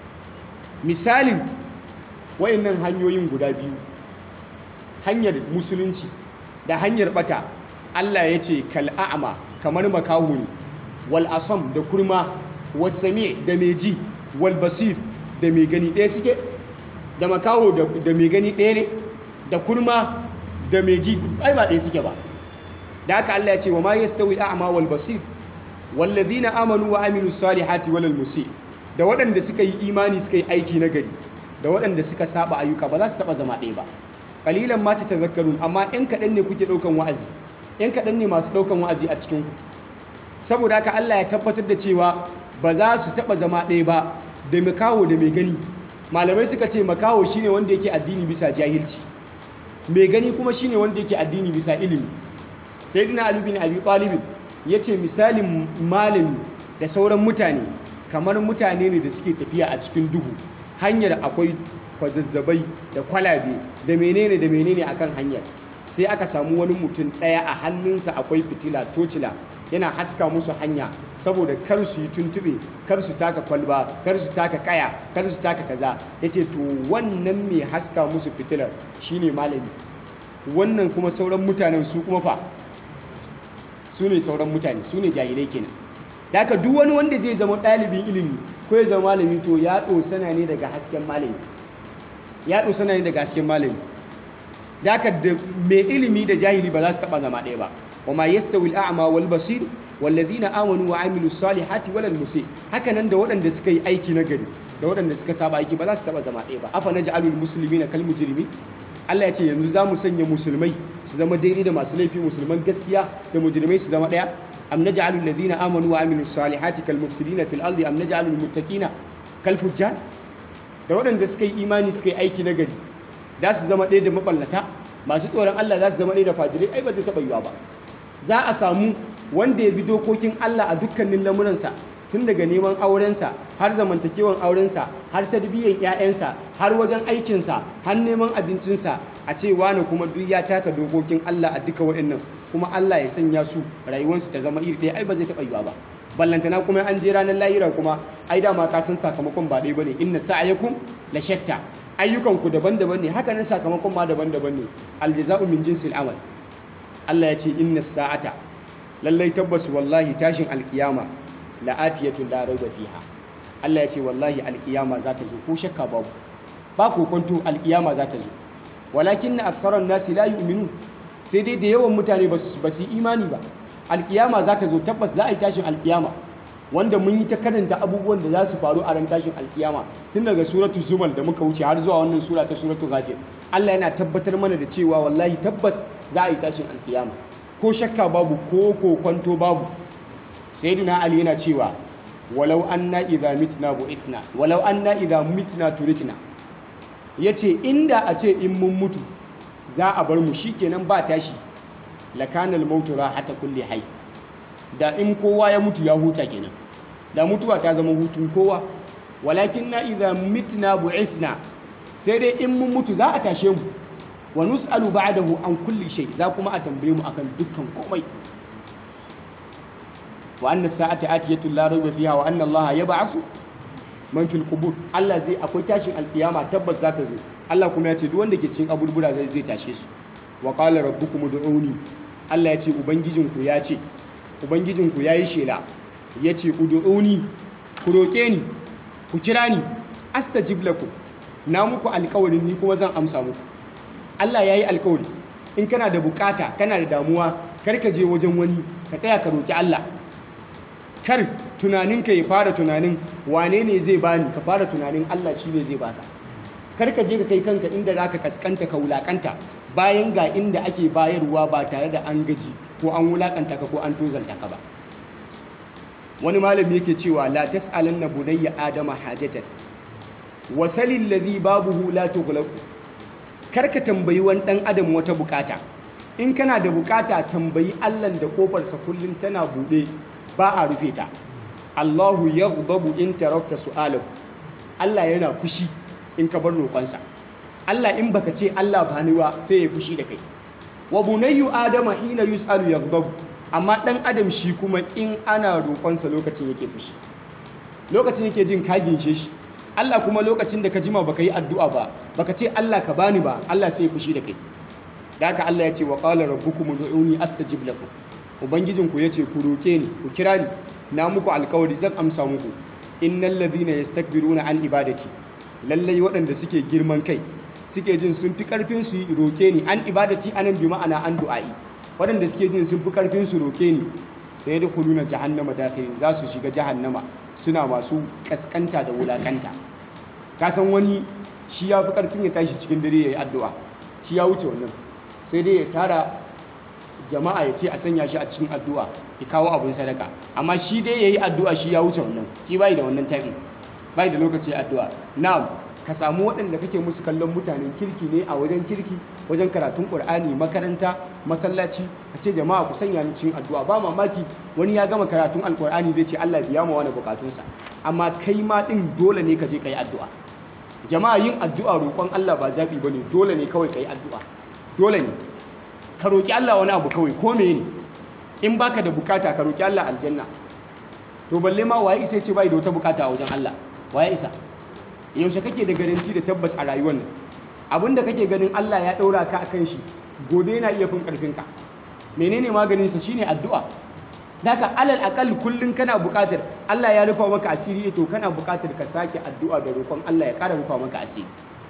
misalin wayannan hanyoyin guda biyu hanyar musulunci da hanyar bata Allah ya ce kal a'ma kamar makahu ne wal asam da kurma was sami' da mai ji wal basir da mai gani ɗaya suke da makaho da mai gani ɗaya ne da kurma da mai ji ai ba ɗaya suke ba da haka Allah ya ce wa ma yastawi al'ama wal basir wallazina amanu wa amilus salihati walal musi da waɗanda suka yi imani suka yi aiki na gari da waɗanda suka saba ayyuka ba za su taba zama ɗaya ba qalilan ma tatazakkarun amma ɗan kaɗan ne kuke ɗaukan wa'azi ɗan kaɗan ne masu ɗaukan wa'azi a cikin ku saboda haka Allah ya tabbatar da cewa ba za su taba zama ɗaya ba da makaho da mai gani malamai suka ce makaho shine wanda yake addini bisa jahilci mai gani kuma shine wanda yake addini bisa ilimi sayyidina ali bin abi talib yace misalin malami da sauran mutane kamar mutane ne da suke tafiya a cikin duhu hanyar akwai kwazazzabai da kwalabe da menene da menene akan hanyar sai aka samu wani mutum ɗaya a hannunsa akwai fitila tocila yana haska musu hanya saboda kar su yi tuntube kar su taka kwalba kar su taka kaya kar su taka kaza yace to wannan mai haska musu fitilar shine malami wannan kuma sauran mutanen su kuma fa su ne sauran mutane su ne jahilai kenan da haka duk wani wanda zai zama ɗalibin ilimi ko ya zama malami to ya ɗosana ne daga hasken malami ya ɗosana ne daga hasken malami da haka da mai ilimi da jahili ba za su taɓa zama ɗaya ba wa ma yastawi al'a'ma wal basir wallazina amanu wa amilus salihati walal musi haka nan da waɗanda suka yi aiki na gari da waɗanda suka saba aiki ba za su taɓa zama ɗaya ba afa naj'alul muslimina kal mujrimin Allah ya ce yanzu za mu sanya musulmai su zama daidai da masu laifi musulman gaskiya da mujrimai su zama ɗaya am naj'alul ladina amanu wa amilus salihati kal mufsidina fil ardi am naj'alul muttaqina kal fujjar da waɗanda suka yi imani suka yi aiki na gari za su zama ɗaya da maballata masu tsoron Allah za su zama ɗaya da fajirai ai ba zai taɓa yiwa ba za a samu wanda ya bi dokokin Allah a dukkanin lamuransa tun daga neman aurensa har zamantakewan aurensa har tarbiyyar 'ya'yansa har wajen aikinsa har neman abincinsa a ce wani kuma duk ya taka dokokin Allah a duka waɗannan kuma Allah ya sanya su rayuwarsu ta zama iri ɗaya ai ba zai taɓa yiwa ba ballantana kuma an je ranar lahira kuma ai dama ka san sakamakon ba ɗaya bane inna sa'ayakum la shatta ayyukanku daban-daban ne haka nan sakamakon ma daban-daban ne aljaza'u min jinsil amal Allah ya ce inna sa'ata lallai tabbas wallahi tashin alkiyama la'atiyatun la raiba fiha Allah ya ce wallahi alkiyama za ta zo ko shakka babu ba ku kwanto alkiyama za ta zo walakin aktharan nasi la yu'minu sai dai da yawan mutane ba su imani ba alkiyama za ta zo tabbas za a yi tashin alkiyama wanda mun yi ta karanta abubuwan da za su faru a ran tashin alkiyama tun daga suratu zumal da muka wuce har zuwa wannan sura ta suratu ghafir Allah yana tabbatar mana da cewa wallahi tabbas za a yi tashin alkiyama ko shakka babu ko kokwanto babu sayyidina ali yana cewa walau anna idza mitna bu'ithna walau anna idza mitna turikna yace inda a ce in mun mutu za a bar mu shikenan ba tashi lakanal mautu rahata kulli hayy da in kowa ya mutu ya huta kenan da mutuwa ta zama hutun kowa walakin na idza mitna bu'ithna sai dai in mun mutu za a tashe mu wa nus'alu ba'dahu an kulli shay za kuma a tambaye mu akan dukkan komai wa anna sa'ata atiyatu la rayba fiha wa anna allaha yab'athu man fil qubur Allah zai akwai tashin alkiyama tabbas za ta zo Allah kuma ya ce duk wanda ke cikin aburbura zai zai tashe su wa qala rabbukum ud'uni Allah ya ce ubangijinku ya ce ubangijinku ya yi shela ya ce ud'uni ku roƙe ni ku kira ni astajib lakum na muku alƙawarin ni kuma zan amsa muku Allah ya yi alƙawari in kana da bukata kana da damuwa kar ka je wajen wani ka tsaya ka roƙi Allah kar tunaninka ya fara tunanin wane ne zai bani ka fara tunanin Allah shi ne zai baka kar ka je ka kai kanka inda zaka kaskanta ka wulakanta bayan ga inda ake bayarwa ba tare da an gaji ko an wulakanta ka ko an tozalta ka ba wani malami yake cewa la tas'alanna bunayya adama hajatan wa salil ladhi babuhu la tughlaqu karka tambayi wani dan adam wata bukata in kana da bukata tambayi Allah da kofarsa kullun tana bude ba a rufe ta Allahu yaghdabu in tarakta su'alahu Allah yana fushi in ka bar roƙonsa Allah in baka ce Allah ba ni ba sai ya fushi da kai wa bunayyu adama hina yus'alu yaghdabu amma dan adam shi kuma in ana roƙonsa lokacin yake fushi lokacin yake jin ka ginshe shi Allah kuma lokacin da ka jima baka yi addu'a ba baka ce Allah ka bani ba Allah sai ya fushi da kai da haka Allah ya ce wa qala rabbukum ud'uni astajib lakum ubangijinku yace ku roke ni ku kira ni na muku alkawari zan amsa muku innal ladhina yastakbiruna an ibadati lallai waɗanda suke girman kai suke jin sun fi karfin su roke ni an ibadati anan bi ma'ana an du'a'i waɗanda suke jin sun fi karfin su roke ni sai da kuluna jahannama dakhirin za su shiga jahannama suna masu kaskanta da wulakanta ka san wani shi ya fi karfin ya tashi cikin dare ya yi addu'a shi ya wuce wannan sai dai ya tara jama'a ya ce a sanya shi a cikin addu'a ya kawo abin sadaka amma shi dai ya yi addu'a shi ya wuce wannan shi bai da wannan tabi bai da lokaci addu'a na'am ka samu waɗanda kake musu kallon mutanen kirki ne a wajen kirki wajen karatun ƙur'ani makaranta masallaci a ce jama'a ku sanya ni cikin addu'a ba mamaki wani ya gama karatun alƙur'ani zai ce Allah biya ma wani bukatunsa amma kai ma ɗin dole ne ka je ka yi addu'a jama'a yin addu'a roƙon Allah ba zaɓi ba ne dole ne kawai ka yi addu'a dole ne ka roƙi Allah wani abu kawai ko ne in baka da bukata ka roƙi Allah aljanna to balle ma waye isa ce bai da wata bukata a wajen Allah waye isa yaushe kake da garanti da tabbas a rayuwar nan abinda kake ganin Allah ya ɗaura ka akan shi gobe yana iya fin ƙarfin ka menene maganin sa shine addu'a Daka alal akal kullun kana buƙatar Allah ya rufa maka asiri to kana buƙatar ka sake addu'a da roƙon Allah ya ƙara rufa maka asiri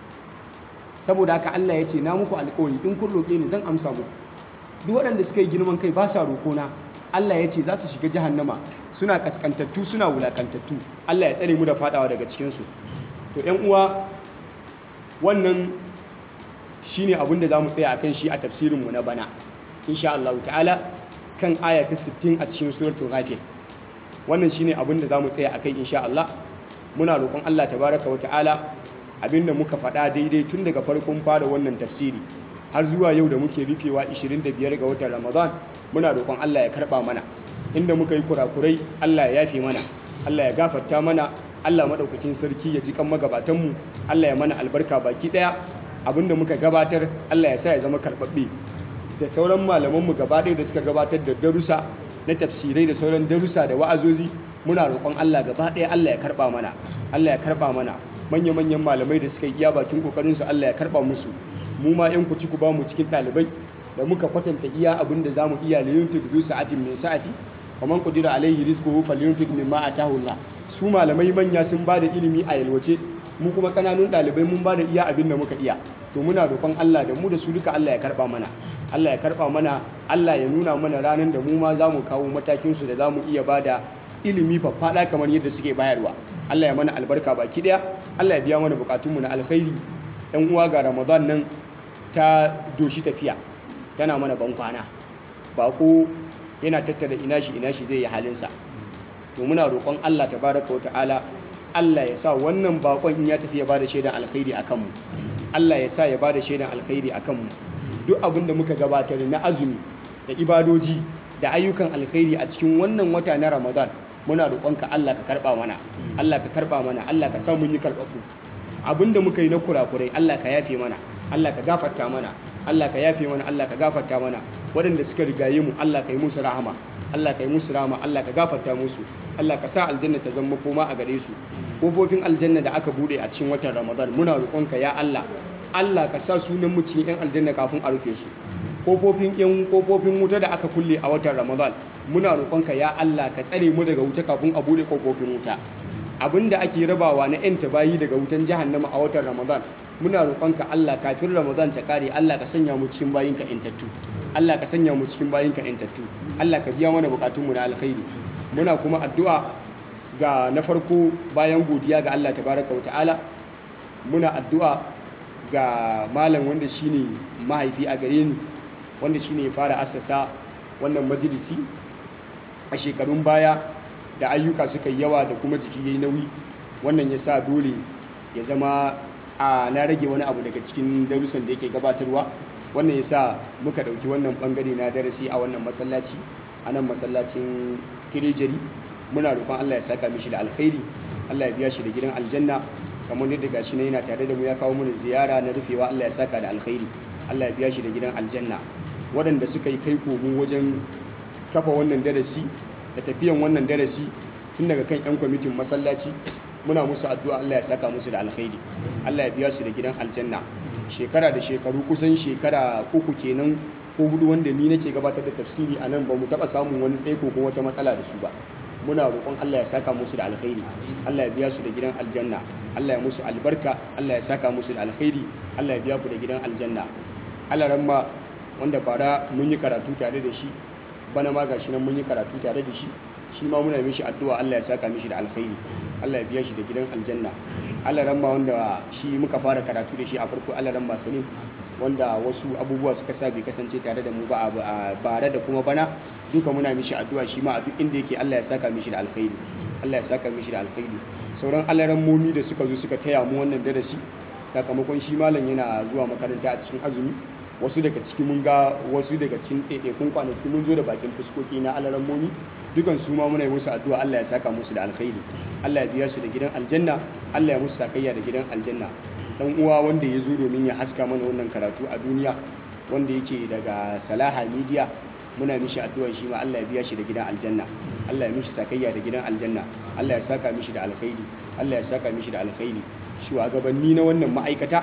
saboda haka Allah ya ce na muku alƙawari in kun roƙe ni zan amsa muku duk waɗanda suka yi girman kai ba sa roƙona Allah ya ce za su shiga jahannama suna kaskantattu suna wulakantattu Allah ya tsare mu da fadawa daga cikin su to ƴan uwa wannan shine abin da zamu tsaya akan shi a tafsirin mu na bana insha Allah ta'ala kan aya ta 60 a cikin suratul ghafir wannan shine abin da zamu tsaya akai insha Allah muna roƙon Allah tabaraka wa ta'ala abinda muka faɗa daidai tun daga farkon fara wannan tafsiri har zuwa yau da muke rufewa 25 ga watan Ramadan muna roƙon Allah ya karɓa mana inda muka yi kurakurai Allah ya yafe mana Allah ya gafarta mana Allah madaukakin sarki ya ji kan magabatanmu Allah ya mana albarka baki daya abinda muka gabatar Allah ya sa ya zama karbabbe da sauran malamanmu gaba ɗaya da suka gabatar da darussa na tafsirai da sauran darussa da wa'azozi muna roƙon Allah gaba ɗaya Allah ya karɓa mana Allah ya karɓa mana manya-manyan malamai da suka yi iya bakin ƙoƙarinsu Allah ya karɓa musu mu ma 'yan kuci ku ba mu cikin ɗalibai da muka kwatanta iya abin da za mu iya liyuntuk zu sa'atin min sa'ati kaman qudira alaihi rizquhu falyunfiq mimma atahu Allah su malamai manya sun ba da ilimi a yalwace mu kuma kananun ɗalibai mun ba da iya abin da muka iya to muna roƙon Allah da mu da su duka Allah ya karɓa mana Allah ya karɓa mana Allah ya nuna mana ranar da mu ma za mu kawo matakinsu da za mu iya ba da ilimi faffaɗa kamar yadda suke bayarwa Allah ya mana albarka baki ɗaya Allah ya biya mana bukatunmu na alkhairi ɗan uwa ga Ramadan nan ta doshi tafiya tana mana ban kwana bako yana tattara ina shi ina shi zai yi halinsa to muna roƙon Allah tabaraka wa ta'ala Allah ya sa wannan bakon in ya tafi ya bada shaidan alkhairi a kanmu Allah ya sa ya bada shaidan alkhairi a kanmu duk abin da muka gabatar na azumi da ibadoji da ayyukan alkhairi a cikin wannan wata na Ramadan muna roƙonka Allah ka karɓa mana Allah ka karɓa mana Allah ka sa mun yi karɓaɓɓu abin da muka yi na kurakurai Allah ka yafe mana Allah ka gafarta mana Allah ka yafe mana Allah ka gafarta mana waɗanda suka rigaye mu Allah ka yi musu rahama Allah ka yi musu rahama Allah ka gafarta musu Allah ka sa aljanna ta zama koma a gare su kofofin aljanna da aka bude a cikin watan Ramadan muna roƙonka ya Allah Allah ka sa sunan mu cikin yan aljanna kafin a rufe su kofofin yan kofofin wuta da aka kulle a watan Ramadan muna roƙonka ya Allah ka tsare mu daga wuta kafin a bude kofofin wuta abinda ake rabawa na yan tabayi daga wutan jahannama a watan Ramadan muna roƙonka Allah kafin Ramadan ta kare Allah ka sanya mu cikin bayinka intattu Allah ka sanya mu cikin bayinka intattu Allah ka biya mana bukatunmu na alkhairi muna kuma addu'a ga na farko bayan godiya ga Allah tabaraka wa ta'ala muna addu'a ga malam wanda shine mahaifi a gare ni wanda shine ya fara assasa wannan majalisi a shekarun baya da ayyuka suka yawa da kuma jiki yayi nauyi wannan ya sa dole ya zama a na rage wani abu daga cikin darussan da yake gabatarwa wannan ya sa muka ɗauki wannan ɓangare na darasi a wannan masallaci a nan masallacin kirejeri muna roƙon Allah ya saka mishi da alkhairi Allah ya biya shi da gidan aljanna kamar yadda gashi na yana tare da mu ya kawo mana ziyara na rufewa Allah ya saka da alkhairi Allah ya biya shi da gidan aljanna waɗanda suka yi kai komo wajen kafa wannan darasi da tafiyan wannan darasi tun daga kan 'yan kwamitin masallaci muna musu addu'a Allah ya saka musu da alkhairi Allah ya biya su da gidan aljanna shekara da shekaru kusan shekara uku kenan ko hudu wanda ni nake gabatar da tafsiri a nan ba mu taɓa samun wani tsaiko ko wata matsala da su ba muna roƙon Allah ya saka musu da alkhairi Allah ya biya su da gidan aljanna Allah ya musu albarka Allah ya saka musu da alkhairi Allah ya biya ku da gidan aljanna Allah ramma wanda bara mun yi karatu tare da shi bana ma gashi nan mun yi karatu tare da shi shi ma muna mishi addu'a Allah ya saka mishi da alkhairi Allah ya biya shi da gidan aljanna Allah ramma wanda shi muka fara karatu da shi a farko Allah ramma salim wanda wasu abubuwa suka sa bai kasance tare da mu ba a bare da kuma bana duka muna mishi addu'a shi ma a duk inda yake Allah ya saka mishi da alkhairi Allah ya saka mishi da alkhairi sauran alaran momi da suka zo suka taya mu wannan darasi sakamakon shi malam yana zuwa makaranta a cikin azumi wasu daga ciki mun ga wasu daga cikin ɗaiɗaikun kwanaki mun zo da bakin fuskoki na alaran momi dukan su ma muna yi musu addu'a Allah ya saka musu da alkhairi Allah ya biya su da gidan aljanna Allah ya musu sakayya da gidan aljanna dan uwa wanda ya zo domin ya haska mana wannan karatu a duniya wanda yake daga Salaha Media muna mishi addu'a shi ma Allah ya biya shi da gidan aljanna Allah ya mishi sakayya da gidan aljanna Allah ya saka mishi da alkhairi Allah ya saka mishi da alkhairi shugabanni na wannan ma'aikata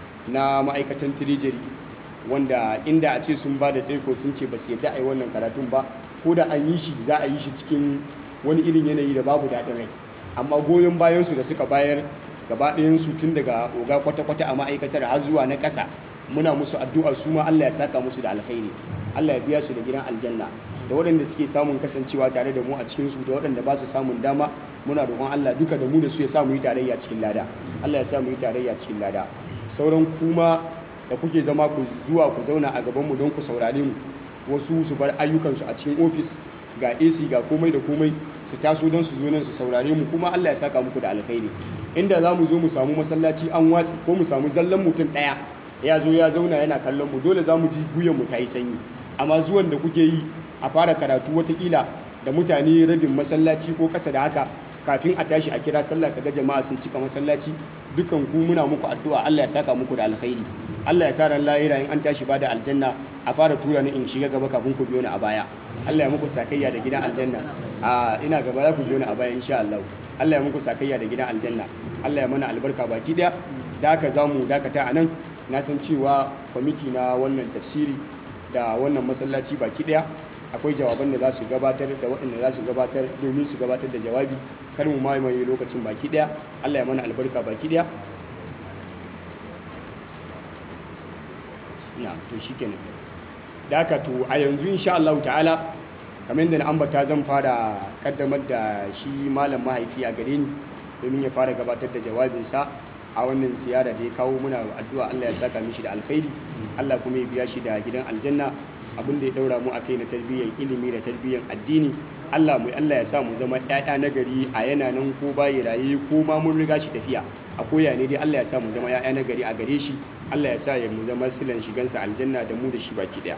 na ma'aikatan Treasury wanda inda a ce sun ba da tsaiko sun ce ba su yadda a yi wannan karatun ba ko da an yi shi za a yi shi cikin wani irin yanayi da babu daɗin rai amma goyon bayansu da suka bayar gaba ɗayansu tun daga oga kwata-kwata a ma'aikatar har zuwa na ƙasa muna musu addu'a su ma Allah ya saka musu da alkhairi Allah ya biya su da gidan aljanna da waɗanda suke samun kasancewa tare da mu a cikin su da waɗanda ba su samun dama muna roƙon Allah duka da mu da su ya sa mu yi tarayya cikin lada Allah ya sa mu yi tarayya cikin lada sauran kuma da kuke zama ku zuwa ku zauna a gaban mu don ku saurare mu wasu su bar ayyukansu a cikin ofis ga AC ga komai da komai su taso don su zo nan su saurare mu kuma Allah ya saka muku da alkhairi inda za mu zo mu samu masallaci an watsi ko mu samu zallan mutum ɗaya ya zo ya zauna yana kallon mu dole za mu ji guyan mu ta yi sanyi amma zuwan da kuke yi a fara karatu watakila da mutane rabin masallaci ko kasa da haka kafin a tashi a kira sallah kaga jama'a sun cika masallaci dukan ku muna muku addu'a Allah ya saka muku da alkhairi Allah ya sa ran lahira in an tashi bada aljanna a fara tura ni in shiga gaba kafin ku biyo ni a baya Allah ya muku sakayya da gidan aljanna a ina gaba za ku biyo ni a baya insha Allah Allah ya muku sakayya da gidan aljanna Allah ya mana albarka baki daya da haka zamu dakata anan na san cewa kwamiti na wannan tafsiri da wannan masallaci baki daya akwai jawaban da za su gabatar da waɗanda za su gabatar domin su gabatar da jawabi kar mu mamaye lokacin baki daya Allah ya mana albarka baki daya na to shikenan da haka to a yanzu insha Allah ta'ala kamar yadda na ambata zan fara kaddamar da shi malam mahaifi a gare ni domin ya fara gabatar da jawabinsa a wannan ziyara da ya kawo muna addu'a Allah ya saka mishi da alkhairi Allah kuma ya biya shi da gidan aljanna abin da ya daura mu akai na tarbiyyar ilimi da tarbiyyar addini Allah mu Allah ya sa mu zama ƴaƴa na gari a yana nan ko bayi raye ko ma mun riga shi tafiya a koya ne dai Allah ya sa mu zama ƴaƴa na gari a gare shi Allah ya sa ya mu zama silan shigansa aljanna da mu da shi baki daya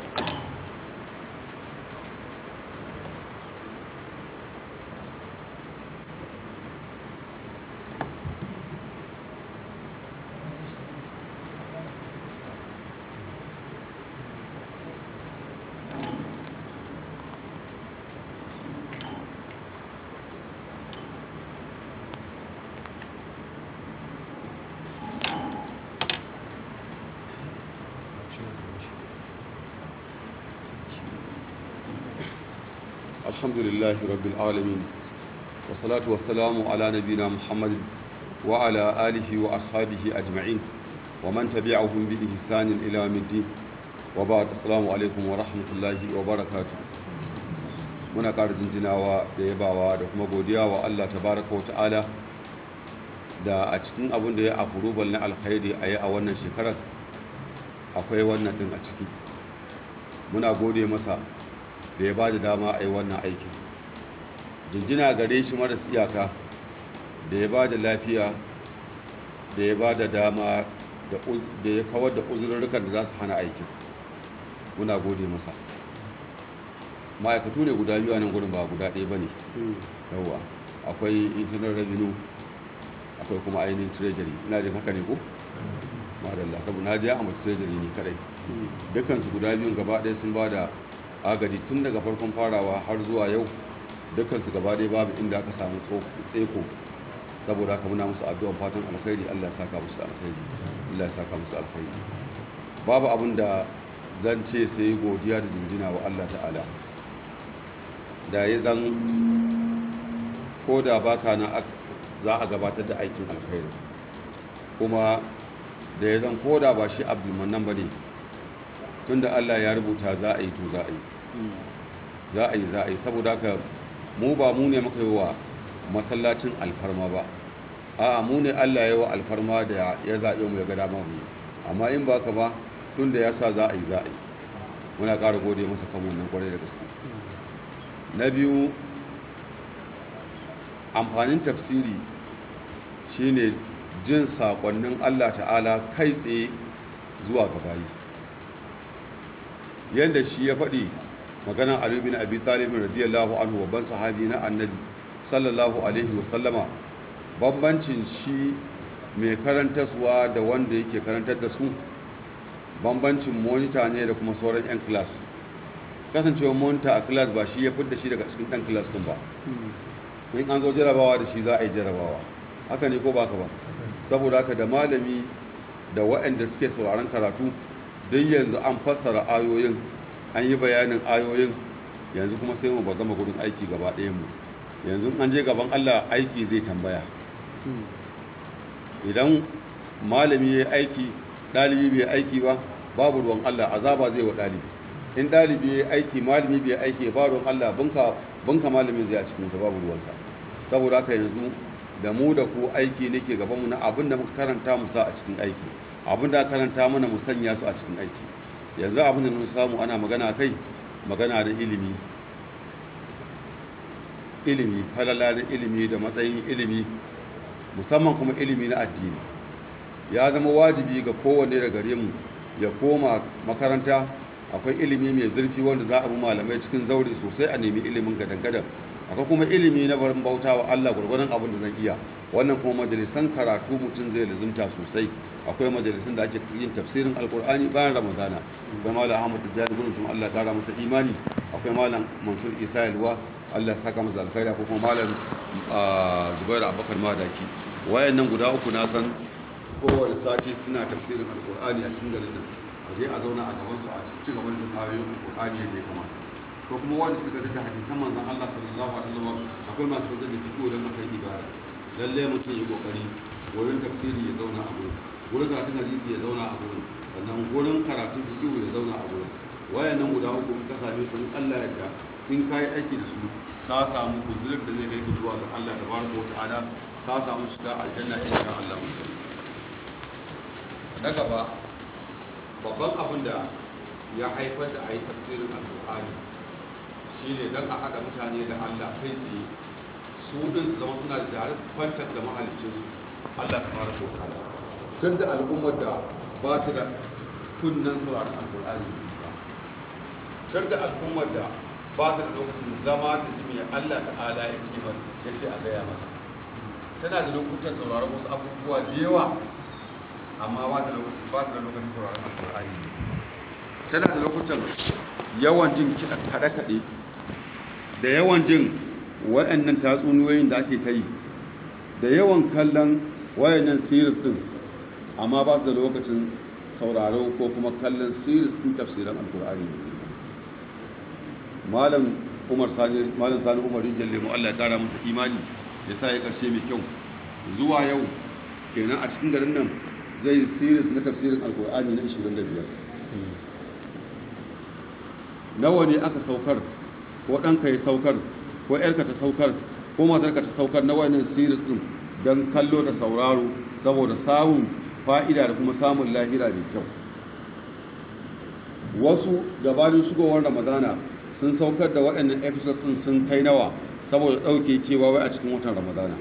الحمد لله رب العالمين والصلاة والسلام على نبينا محمد وعلى آله وأصحابه أجمعين ومن تبعهم بإحسان إلى يوم الدين وبعد السلام عليكم ورحمة الله وبركاته muna ƙara jinjinawa da yabawa da kuma godiya wa Allah tabaraka wa ta'ala da a cikin abin da ya afurubal na alkhairi a yi a wannan shekarar akwai wannan ɗin a ciki muna gode masa da ya ba da dama a yi wannan aikin jinjina gare shi maras iyaka da ya ba da lafiya da ya ba da dama da ya kawar da uzurrukan da za su hana aikin muna gode masa ma'aikatu ne guda biyu a nan gudun ba guda ɗaya ba ne yauwa akwai internal revenue akwai kuma ainihin treasury ina jin haka ne ko? madalla saboda na je a mace treasury ne kadai dukansu guda biyun gaba ɗaya sun ba da agaji tun daga farkon farawa har zuwa yau dukansu gaba ɗaya babu inda aka samu tseko saboda haka muna musu addu'an fatan alkhairi Allah ya saka musu alkhairi Allah ya saka musu alkhairi babu abin da zan ce sai godiya da jinjina wa Allah ta'ala da ya zan ko da baka na za a gabatar da aikin alkhairi kuma da ya zan ko da ba shi abdulmanan ba ne tunda Allah ya rubuta za a yi to za a yi za a yi za a yi saboda haka mu ba mu ne muka yi wa masallacin alfarma ba a mu ne Allah ya yi wa alfarma da ya zaɓe mu ya ga dama mu amma in ba ka ba tunda ya sa za a yi za a yi muna ƙara gode masa kan wannan kwarai da gaske na biyu amfanin tafsiri shine jin saƙonnin Allah ta'ala kai tsaye zuwa gabayi yadda shi ya faɗi maganan Ali bin Abi Talib radiyallahu anhu babban sahabi na Annabi sallallahu alaihi wasallama bambancin shi mai karantarwa da wanda yake karantar da su bambancin monita ne da kuma sauran 'yan class kasancewa monita a class ba shi ya fidda shi daga cikin ɗan class ɗin ba in an zo jarabawa da shi za a yi jarabawa haka ne ko ba ka ba saboda haka da malami da waɗanda suke sauraron karatu duk yanzu an fassara ayoyin an yi bayanin ayoyin yanzu kuma sai mu ba gama gudun aiki gaba ɗayan mu yanzu an je gaban Allah aiki zai tambaya idan malami ya aiki ɗalibi bai aiki ba babu ruwan Allah azaba zai wa ɗalibi in ɗalibi ya aiki malami bai aiki ba ruwan Allah bunka malamin zai a cikin sa babu ruwansa saboda haka yanzu da mu da ku aiki nake gaban mu na abin da muka karanta mu sa a cikin aiki abin da karanta mana mu sanya su a cikin aiki yanzu abin da mun samu ana magana kai magana da ilimi ilimi falala na ilimi da matsayin ilimi musamman kuma ilimi na addini ya zama wajibi ga kowanne da gare mu ya koma makaranta akwai ilimi mai zurfi wanda za a bi malamai cikin zaure sosai a nemi ilimin gadan-gadan akwai kuma ilimi na barin bauta wa Allah gwargwadon abin da zan iya wannan kuma majalisan karatu mutum zai lazumta sosai akwai majalisun da ake yin tafsirin alkur'ani bayan ramadana akwai malam ahmad tijjani gudun tun allah kara masa imani akwai malam mansur isa yalwa allah saka masa alkhairi ko kuma malam zubairu abubakar madaki wayannan guda uku na san kowane sati suna tafsirin alkur'ani a cikin garin nan a je a zauna a gaban su a ci gaban da ayoyin alkur'ani yadda ya kamata ko kuma wanda suka da hadisan manzon allah sallallahu alaihi wasallam akwai masu da fiqh da makai ibada lalle mutum ya kokari wurin tafsiri ya zauna a gurin wurin karatun hadisi ya zauna a gurin sannan wurin karatun fiqh ya zauna a gurin wayannan guda uku in ka same su in Allah ya yarda in kai aiki da su ka samu guzurin da zai kai ka zuwa ga Allah tabaraka wa ta'ala ka samu shiga aljanna insha Allah na gaba babban abin da ya haifar da ayi tafsirin alqur'ani shine dan a haɗa mutane da Allah kai tsaye su din su zama suna da jarin kwantar da mahaliccinsu Allah tabaraka wa ta'ala tun da al'ummar da ba ta da kunnen sauraron alkur'ani tun da al'ummar da ba ta da lokacin zama da jimi allah ta'ala ya ce ba ya ce a gaya masa tana da lokutan sauraron wasu abubuwa da yawa amma ba ta da lokacin sauraron alkur'ani tana da lokutan yawan jin kaɗe-kaɗe da yawan jin waɗannan tatsuniyoyin da ake ta yi da yawan kallon wayannan series din amma ba su da lokacin sauraro ko kuma kallon series din tafsirin alkur'ani malam umar sani malam sani umar rijal lemu Allah ya kara masa imani ya sa ya karshe mai kyau zuwa yau kenan a cikin garin nan zai series na tafsirin alkur'ani na 25 nawa ne aka saukar ko ɗanka ya saukar ko ‘yarka ta saukar ko matarka ta saukar na wannan series din don kallo da sauraro saboda samun fa'ida da kuma samun lahira mai kyau wasu gabanin shigowar ramadana sun saukar da waɗannan episodes ɗin sun kai nawa saboda ɗauke kewa wai a cikin watan ramadana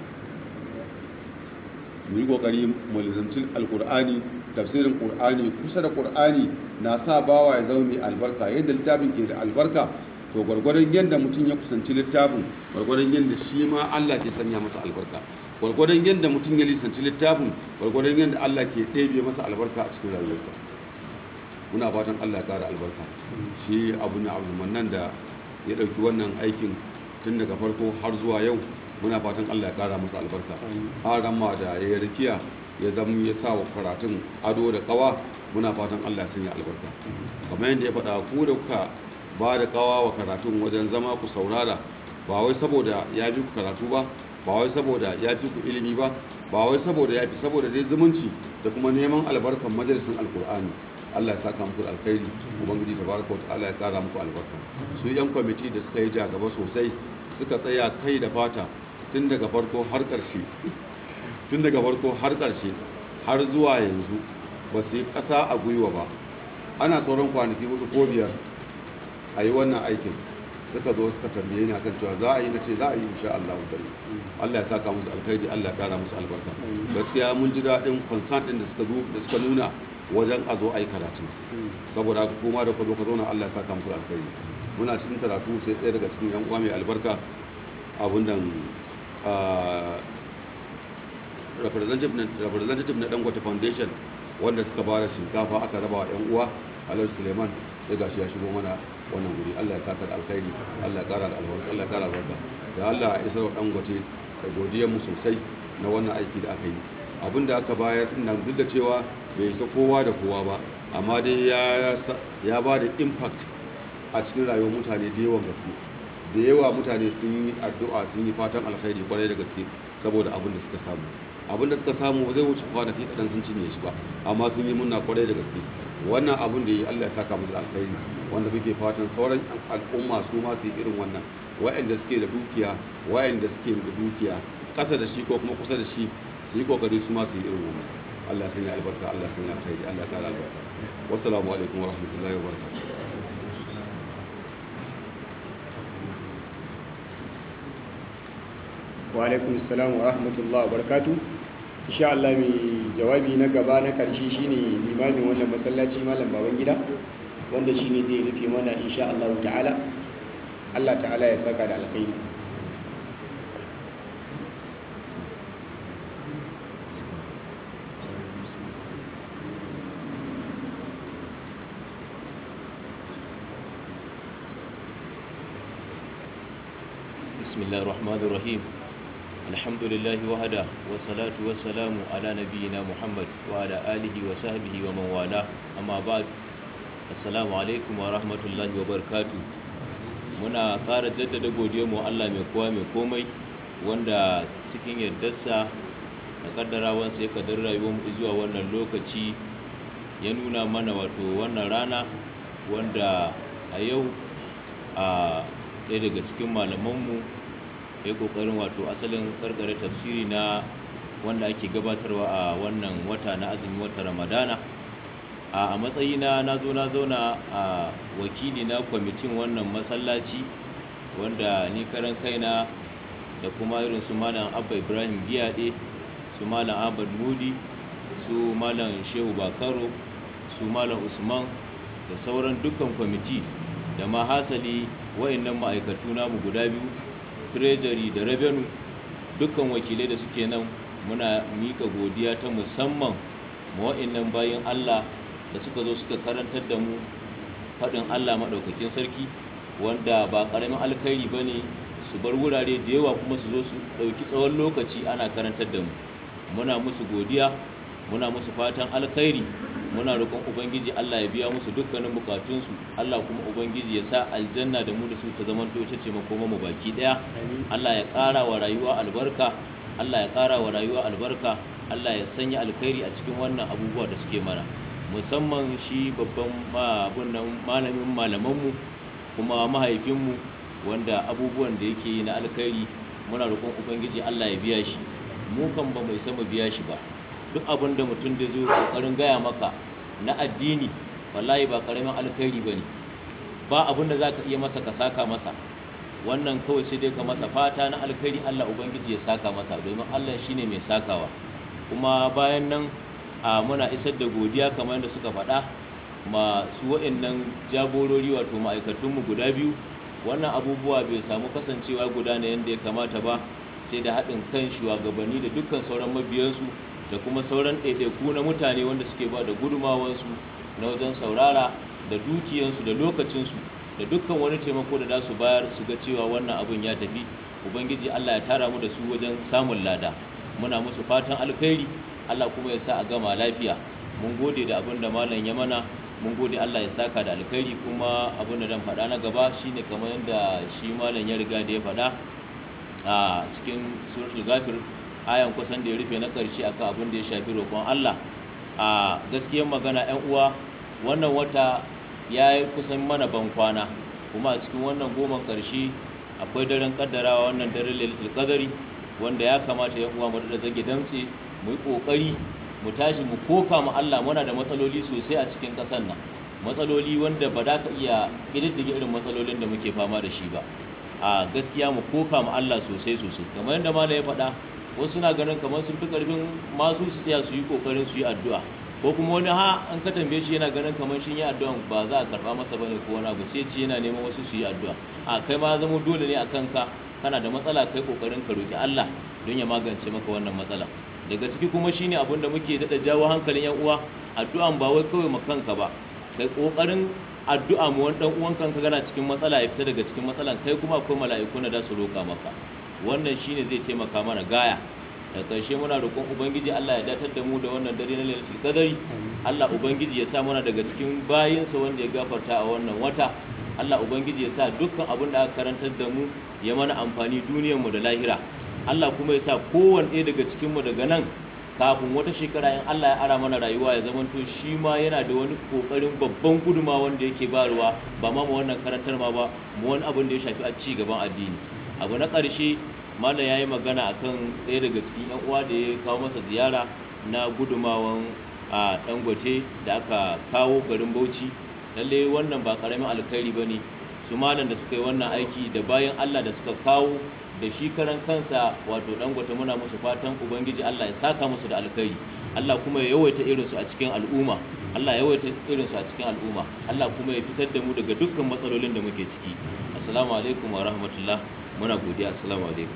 mu yi ƙoƙari mu lizamci alƙur'ani tafsirin ƙur'ani kusa da ƙur'ani na sa bawa ya zama mai albarka yadda littafin ke da albarka to gwargwadon yadda mutum ya kusanci littafin gwargwadon yadda shi ma Allah ke sanya masa albarka gwargwadon yadda mutum ya lisanci littafin gwargwadon yadda Allah ke ɗebe masa albarka a cikin rayuwarsa muna fatan Allah ya ƙara albarka shi abu na abu nan da ya ɗauki wannan aikin tun daga farko har zuwa yau muna fatan Allah ya ƙara masa albarka har ma da ya rikiya ya zama ya sa wa karatun ado da kawa muna fatan Allah ya sanya albarka kamar yadda ya faɗa ku da kuka ba da kawa wa karatun wajen zama ku saurara ba wai saboda ya fi ku karatu ba ba wai saboda ya fi ku ilimi ba ba wai saboda ya fi saboda dai zumunci da kuma neman albarkan majalisun alkur'ani Allah ya saka muku alkhairi ubangiji tabaraka ta'ala ya kara muku albarka su yan kwamiti da suka yi jagaba sosai suka tsaya kai da fata tun daga farko har ƙarshe tun daga farko har ƙarshe har zuwa yanzu ba su yi ƙasa a gwiwa ba ana sauran kwanaki hudu ko biyar a yi wannan aikin suka zo suka tambaye ni akan cewa za a yi na ce za a yi insha Allah kare Allah ya saka musu alkhairi Allah ya kara musu albarka gaskiya mun ji daɗin concern din da suka zo da suka nuna wajen a zo a yi karatu saboda haka kuma da ka zo ka zauna Allah ya saka musu alkhairi muna cikin karatu sai ɗaya daga cikin yan uwa mai albarka abun nan representative na dangote foundation wanda suka bada shinkafa aka raba wa yan uwa alhaji suleiman sai gashi ya shigo mana wannan guri allah ya saka da alkhairi allah ya kara da albarka allah ya kara albarka da allah ya isar wa dangote da godiyar mu sosai na wannan aiki da aka yi abin da aka bayar nan duk da cewa bai isa kowa da kowa ba amma dai ya ba da impact a cikin rayuwar mutane da yawan gaske da yawa mutane sun yi addu'a sun yi fatan alkhairi kwarai da gaske saboda abin da suka samu abin da suka samu ba zai wuce kwanaki kaɗan sun cinye shi ba amma sun yi munna kwarai da gaske wannan abin da yi Allah ya saka musu alkhairi wanda muke fatan sauran al'umma su ma su yi irin wannan wa'anda suke da dukiya wa'anda suke da dukiya ƙasa da shi ko kuma kusa da shi su yi kokari su ma su yi irin wannan Allah ya sanya albarka Allah ya sanya alkhairi Allah ya kara albarka wassalamu alaikum wa rahmatullahi wa barakatuh wa alaikum salam wa rahmatullahi wa barakatuh insha Allah mai jawabi na gaba na karshe shine limamin wannan masallaci malam baban gida wanda shine zai rufe mana insha Allah ta'ala Allah ta'ala ya saka da alkhairi بسم الله الرحمن الرحيم الحمد لله وحده والصلاة والسلام على نبينا محمد وعلى آله وصحبه ومن والاه أما بعد السلام عليكم ورحمة الله وبركاته muna ƙara jaddada godiyarmu Allah mai kowa mai komai wanda cikin yardarsa da kaddarawansa ya kaddar rayuwar mu zuwa wannan lokaci ya nuna mana wato wannan rana wanda a yau a ɗaya daga cikin malamanmu ya ƙoƙarin wato asalin ƙarƙare tafsiri na wanda ake gabatarwa a wannan wata na azumi wata ramadana a matsayina na zo na zauna a wakili na kwamitin wannan masallaci wanda ni karan kaina da kuma irin su malam abba ibrahim giyaɗe su malam abad mudi su malam shehu bakaro su malam usman da sauran dukkan kwamiti da ma hasali wa'annan ma'aikatu namu guda biyu treasury da revenue dukkan wakilai da suke nan muna mika godiya ta musamman ma wa'annan bayan Allah da suka zo suka karantar da mu faɗin Allah maɗaukakin sarki wanda ba ƙaramin alkhairi ba ne su bar wurare da yawa kuma su zo su ɗauki tsawon lokaci ana karantar da mu muna musu godiya muna musu fatan alkhairi muna roƙon ubangiji Allah ya biya musu dukkanin bukatunsu Allah kuma ubangiji ya sa aljanna da mu da su ta zaman to ce makoma mu baki daya Allah ya ƙara wa rayuwa albarka Allah ya ƙara wa rayuwa albarka Allah ya sanya alkhairi a cikin wannan abubuwa da suke mana musamman shi babban abun nan malamin malamanmu kuma mahaifinmu wanda abubuwan da yake yi na alkhairi muna roƙon ubangiji Allah ya biya shi mu kan ba mai sama biya shi ba duk abin da mutum da zo kokarin gaya maka na addini wallahi ba karamin alkhairi bane ba abin da zaka iya masa ka saka masa wannan kawai sai dai ka masa fata na alkhairi Allah ubangiji ya saka masa domin Allah shine mai sakawa kuma bayan nan a muna isar da godiya kamar yadda suka faɗa masu wa'annan jagorori wato ma'aikatunmu guda biyu wannan abubuwa bai samu kasancewa guda na yadda ya kamata ba sai da haɗin kan shugabanni da dukkan sauran mabiyansu da kuma sauran ɗaiɗaiku na mutane wanda suke ba da gudumawansu na wajen saurara da dukiyansu da lokacinsu da dukkan wani taimako da za su bayar su ga cewa wannan abin ya tafi ubangiji allah ya tara mu da su wajen samun lada muna musu fatan alkhairi allah kuma ya sa a gama lafiya mun gode da abin da malam ya mana mun gode allah ya saka da alkhairi kuma abin da dan faɗa na gaba shine kamar yadda shi malam ya riga da ya faɗa a cikin suratul ghafir ayan kusan da ya rufe na ƙarshe akan abin da ya shafi roƙon Allah a gaskiyar magana 'yan uwa wannan wata ya yi kusan mana ban kwana kuma a cikin wannan goman ƙarshe akwai daren kaddarawa wannan daren lailatul qadari wanda ya kamata 'yan uwa mu da zage damtse mu yi kokari mu tashi mu koka mu Allah muna da matsaloli sosai a cikin ƙasar nan matsaloli wanda ba za ka iya ƙididdige irin matsalolin da muke fama da shi ba a gaskiya mu koka mu Allah sosai sosai kamar yadda malam ya faɗa wasu na ganin kamar sun fi karfin masu su tsaya su yi kokarin su yi addu'a ko kuma wani ha an ka tambaye shi yana ganin kamar shi yi addu'an ba za a karba masa bane ko wani abu sai ce yana neman wasu su yi addu'a a kai ma zama dole ne a kanka kana da matsala kai kokarin ka roki Allah don ya magance maka wannan matsala daga ciki kuma shine abin da muke dada jawo hankalin yan uwa addu'an ba wai kawai makanka ba kai kokarin addu'a mu wani dan uwan kanka gana cikin matsala ya fita daga cikin matsalan kai kuma akwai mala'iku na da su roka maka wannan shine zai taimaka mana gaya da ƙarshe muna roƙon ubangiji Allah ya datar da mu da wannan dare na lailatul qadari Allah ubangiji ya sa muna daga cikin bayinsa wanda ya gafarta a wannan wata Allah ubangiji ya sa dukkan abin da aka karantar da mu ya mana amfani duniyar mu da lahira Allah kuma ya sa kowanne ɗaya daga cikin mu daga nan kafin wata shekara in Allah ya ara mana rayuwa ya zamanto shi ma yana da wani kokarin babban guduma wanda yake bayarwa ba ma mu wannan karantar ma ba mu wani abin da ya shafi a ci gaban addini abu na ƙarshe malam ya yi magana a kan ɗaya daga cikin 'yan uwa da ya kawo masa ziyara na gudumawan a dangote da aka kawo garin bauchi lalle wannan ba ƙaramin alkhairi ba ne su malam da suka yi wannan aiki da bayan allah da suka kawo da shi karan kansa wato dangote muna musu fatan ubangiji allah ya saka musu da alkhairi allah kuma ya yawaita irinsu a cikin al'umma Allah ya yawaita irin su a cikin al'umma Allah kuma ya fitar da mu daga dukkan matsalolin da muke ciki assalamu alaikum wa rahmatullah muna godiya assalamu alaikum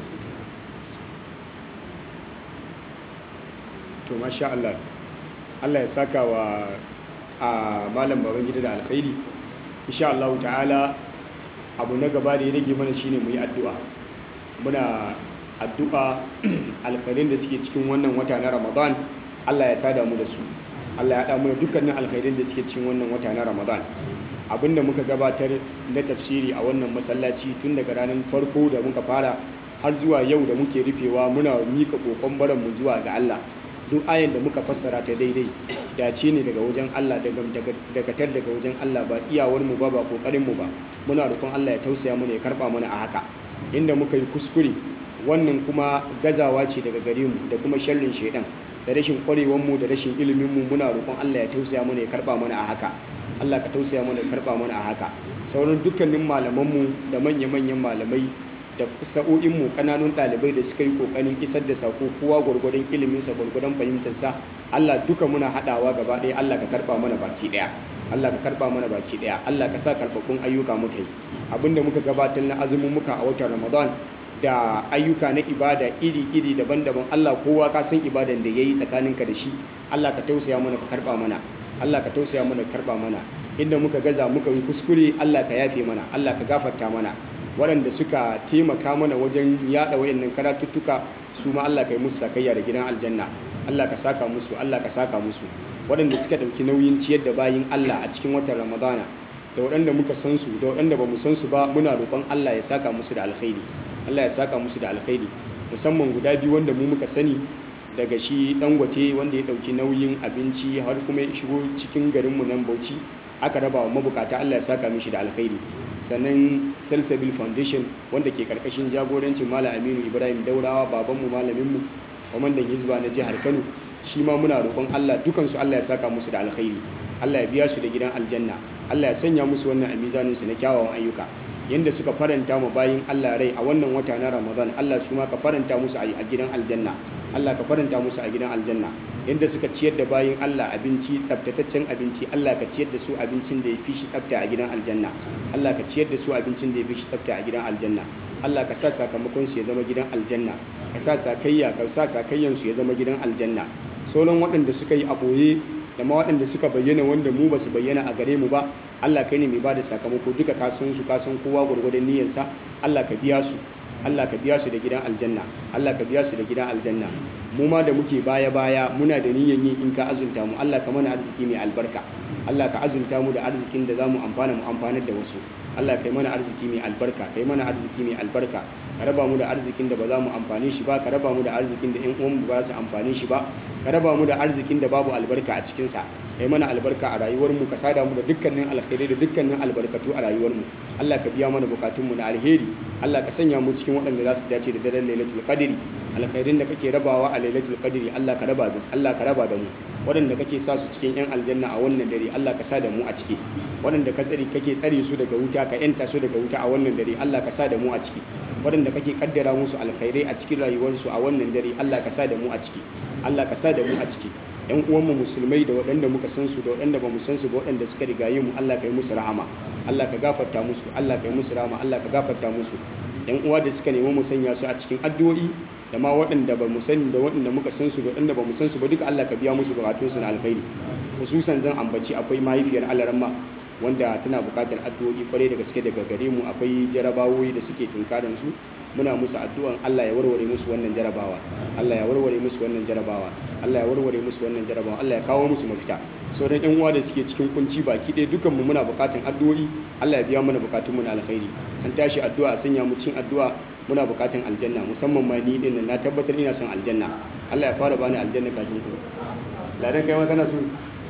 to masha Allah Allah ya saka wa a malam baban gida da alkhairi insha Allah ta'ala abu na gaba da ya rage mana shine mu yi addu'a muna addu'a alkhairin da suke cikin wannan wata na Ramadan Allah ya sada mu da su Allah ya haɗa mu da dukkanin alkhairin da suke cikin wannan wata na Ramadan abinda muka gabatar na tafsiri a wannan masallaci tun daga ranar farko da muka fara har zuwa yau da muke rufewa muna mika kokon baran mu zuwa ga Allah duk ayan da muka fassara ta daidai dace ne daga wajen Allah daga tar daga wajen Allah ba iyawar mu ba ba kokarin mu ba muna roƙon Allah ya tausaya mana ya karba mana a haka inda muka yi kuskure wannan kuma gazawa ce daga gare mu da kuma sharrin shaidan da rashin kwarewar mu da rashin ilimin mu muna roƙon Allah ya tausaya mana ya karba mana a haka Allah ka tausaya mana ya karba mana a haka sauran dukkanin malaman mu da manya-manyan malamai da sa'o'inmu kananun ɗalibai da suka yi ƙoƙarin isar da sako kowa gwargwadon iliminsa gwargwadon fahimtarsa Allah duka muna haɗawa gaba ɗaya Allah ka karɓa mana baki ɗaya Allah ka karɓa mana baki ɗaya Allah ka sa karɓaɓɓun ayyuka muka yi abinda muka gabatar na azumin muka a watan Ramadan da ayyuka na ibada iri-iri daban-daban Allah kowa ka san ibadan da yayi tsakaninka da shi Allah ka tausaya mana ka karɓa mana Allah ka tausaya mana ka karɓa mana inda muka gaza muka yi kuskure Allah ka yafe mana Allah ka gafarta mana waɗanda suka taimaka mana wajen yaɗa wayannan karatuttuka su ma Allah ka yi musu sakayya da gidan aljanna Allah ka saka musu Allah ka saka musu waɗanda suka ɗauki nauyin ciyar da bayin Allah a cikin watan Ramadana da waɗanda muka san su da waɗanda ba mu san su ba muna roƙon Allah ya saka musu da alkhairi Allah ya saka musu da alkhairi musamman guda biyu wanda mu muka sani daga shi dangote wanda ya ɗauki nauyin abinci har kuma ya shigo cikin garinmu nan Bauchi aka raba wa mabukata Allah ya saka mishi da alkhairi sannan Salsabil Foundation wanda ke karkashin jagorancin Malam Aminu Ibrahim Daurawa babanmu malaminmu kwamandan Hizba na jihar Kano shi ma muna roƙon Allah dukansu Allah ya saka musu da alkhairi Allah ya biya su da gidan aljanna Allah ya sanya musu wannan a mizanin su na kyawawan ayyuka yanda suka faranta mu bayin Allah rai a wannan wata na Ramadan Allah su ma ka faranta musu a gidan aljanna Allah ka faranta musu a gidan aljanna yadda suka ciyar da bayin Allah abinci tsaftataccen abinci Allah ka ciyar da su abincin da ya fi shi tsafta a gidan aljanna Allah ka ciyar da su abincin da ya fi shi tsafta a gidan aljanna Allah ka sa sakamakon su ya zama gidan aljanna ka sa sakayya ka sa sakayyan su ya zama gidan aljanna sauran waɗanda suka yi a boye da ma waɗanda suka bayyana wanda mu ba su bayyana a gare mu ba Allah kai ne mai bada sakamako duka ka san su ka san kowa gurgurdan niyyarsa Allah ka biya su Allah ka biya su da gidan aljanna Allah ka biya su da gidan aljanna mu ma da muke baya baya muna da niyyar yin in ka azunta mu Allah ka mana arziki mai albarka Allah ka azunta mu da arzikin da zamu amfana mu amfanar da wasu Allah kai mana arziki mai albarka kai mana arziki mai albarka ka raba mu da arzikin da ba za mu amfane shi ba ka raba mu da arzikin da ƴan uwan mu ba su amfane shi ba ka raba mu da arzikin da babu albarka a cikin sa kai mana albarka a rayuwar mu ka sada mu da dukkanin alkhairi da dukkanin albarkatu a rayuwar mu Allah ka biya mana bukatun mu na alheri Allah ka sanya mu cikin waɗanda za su dace da daren lailatul qadri alkhairin da kake rabawa a lailatul qadri Allah ka raba da Allah ka raba da mu waɗanda kake sa su cikin yan aljanna a wannan dare Allah ka sa da mu a ciki waɗanda ka tsare kake tsare su daga wuta ka yanta su daga wuta a wannan dare Allah ka sa da mu a ciki waɗanda kake kaddara musu alkhairai a cikin rayuwarsu a wannan dare Allah ka sa da mu a ciki Allah ka sa da mu a ciki yan uwanmu musulmai da waɗanda muka san su da waɗanda ba mu san su ba waɗanda suka rigaye mu Allah ka yi musu rahama Allah ka gafarta musu Allah ka yi musu rahama Allah ka gafarta musu yan uwa da suka nemi mu sanya su a cikin addu'o'i da ma waɗanda ba mu sani da waɗanda muka san su da waɗanda ba mu san su ba duka Allah ka biya musu bukatun su na alkhairi hususan zan ambaci akwai mahaifiyar alaramma wanda tana buƙatar addu'o'i kwarai da gaske daga gare mu akwai jarabawoyi da suke tunkaran su muna musu addu'an Allah ya warware musu wannan jarabawa Allah ya warware musu wannan jarabawa Allah ya warware musu wannan jarabawa Allah ya kawo musu mafita sauran yan uwa da suke cikin kunci baki ɗaya dukan mu muna buƙatar addu'o'i Allah ya biya mana bukatun mu na alkhairi an tashi addu'a sanya mu cikin addu'a muna buƙatar aljanna musamman ma ni din na tabbatar ina son aljanna Allah ya fara bani aljanna kafin ku ladan kai ma kana so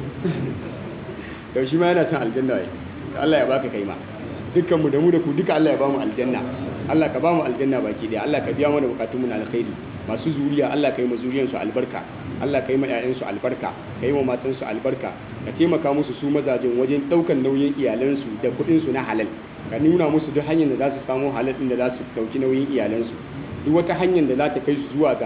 to shi ma yana son aljanna wai Allah ya baka kai ma dukkan mu da mu da ku duka Allah ya bamu aljanna Allah ka bamu aljanna baki daya Allah ka biya mana bukatun mu na alkhairi masu zuriya Allah ka yi ma zuriyan su albarka Allah ka yi ma ƴaƴan su albarka ka yi ma matan su albarka ka taimaka musu su mazajin wajen daukan nauyin iyalan su da kuɗin su na halal ka nuna musu duk hanyar da za su samu halal din da za su dauki nauyin iyalan su duk wata hanyar da za ta kai su zuwa ga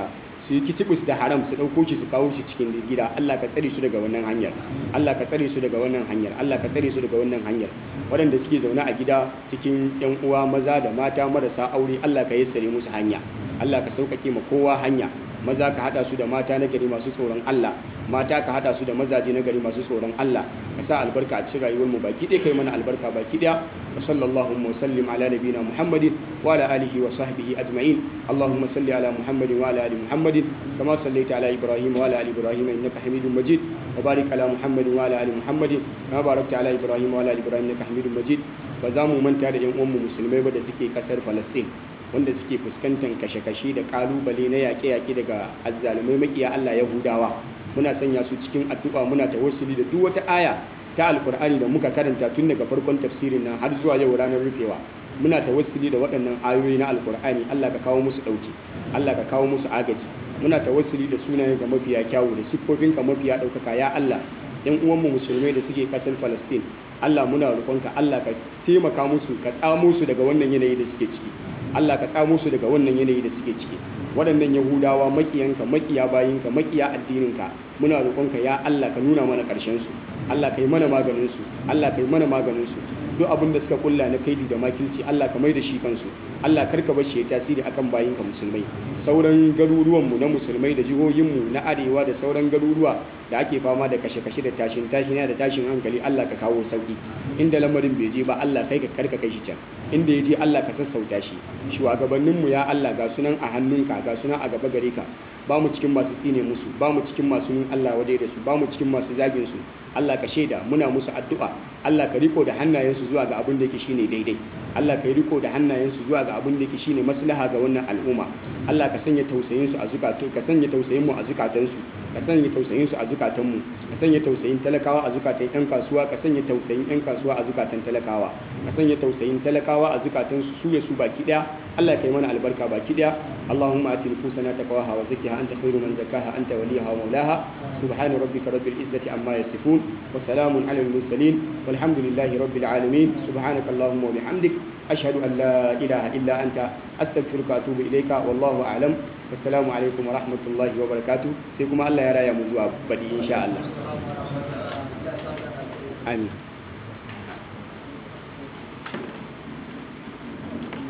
su yi kitibus da haram su ɗauko shi su kawo shi cikin gida Allah ka tsare su daga wannan hanyar Allah ka tsare su daga wannan hanyar Allah ka tsare su daga wannan hanyar waɗanda suke zaune a gida cikin yan uwa maza da mata marasa aure Allah ka yassare musu hanya Allah ka sauƙaƙe ma kowa hanya maza ka hada su da mata na gari masu tsoron Allah mata ka hada su da mazaje na gari masu tsoron Allah ka sa albarka a cikin rayuwar mu baki ɗaya kai mana albarka baki ɗaya wa sallallahu wa sallim ala nabiyina muhammadin wa ala alihi wa sahbihi ajma'in allahumma salli ala muhammadin wa ala ali muhammadin kama sallaita ala ibrahim wa ala ali ibrahim innaka hamidum majid wa barik ala muhammadin wa ala ali muhammadin kama barakta ala ibrahim wa ala ali ibrahim innaka hamidum majid ba za mu manta da yan uwan mu musulmai ba da suke kasar Palestine wanda suke fuskantar kashe-kashe da kalubale na yaƙe-yaƙe daga azzalumai makiya Allah Yahudawa muna sanya su cikin addu'a muna tawassuli da duk wata aya ta alkur'ani da muka karanta tun daga farkon tafsirin nan har zuwa yau ranar rufewa muna tawassuli da waɗannan ayoyi na alkur'ani Allah ka kawo musu ɗauki Allah ka kawo musu agaji muna tawassuli da sunayen ka mafiya kyawu da siffofin ka mafiya ɗaukaka ya Allah yan uwanmu musulmai da suke ƙasar Palestine Allah muna roƙonka Allah ka taimaka musu ka tsamo su daga wannan yanayi da suke ciki Allah ka tsamo su daga wannan yanayi da suke ciki waɗannan yahudawa makiyanka makiya bayinka makiya addininka muna roƙonka ya Allah ka nuna mana ƙarshen su Allah ka yi mana maganin su Allah ka yi mana maganin su duk abin da suka kulla na kaidi da makilci Allah ka mai da shi kansu Allah karka bar shi ya tasiri akan bayinka musulmai sauran garuruwan mu na musulmai da jihohin mu na arewa da sauran garuruwa da ake fama da kashe-kashe da tashin tashina da tashin hankali Allah ka kawo sauki inda lamarin bai je ba Allah kai ka karka kai shi can inda ya je Allah ka sassauta shi shugabannin mu ya Allah ga sunan a hannunka ga sunan a gaba gare ka ba mu cikin masu tsine musu ba mu cikin masu nun Allah wadai da su ba mu cikin masu zagin su Allah ka shaida muna musu addu'a Allah ka riko da hannayensu zuwa ga abin da yake shine daidai Allah ka riko da hannayensu zuwa ga abin da yake shine maslaha ga wannan al'umma Allah ka sanya tausayin su a zukatu ka sanya tausayin mu a zukatansu ka sanya tausayin su a zukatan mu ka sanya tausayin talakawa a zukatan yan kasuwa ka sanya tausayin yan kasuwa a zukatan talakawa ka sanya tausayin talakawa a zukatan su su ya su baki daya Allah ka yi mana albarka baki daya Allahumma ati nufusana taqwaha wa zakkiha anta khairu man zakkaha anta waliyaha wa mawlaha subhana rabbika rabbil izzati amma yasifun wa salamun alal mursalin walhamdulillahi rabbil alamin subhanaka allahumma wa bihamdik ashhadu an la ilaha illa anta astaghfiruka wa atubu ilayka wallahu a'lam wassalamu alaikum wa rahmatullahi wa barakatuh sai kuma Allah ya raya mu zuwa badi insha Allah amin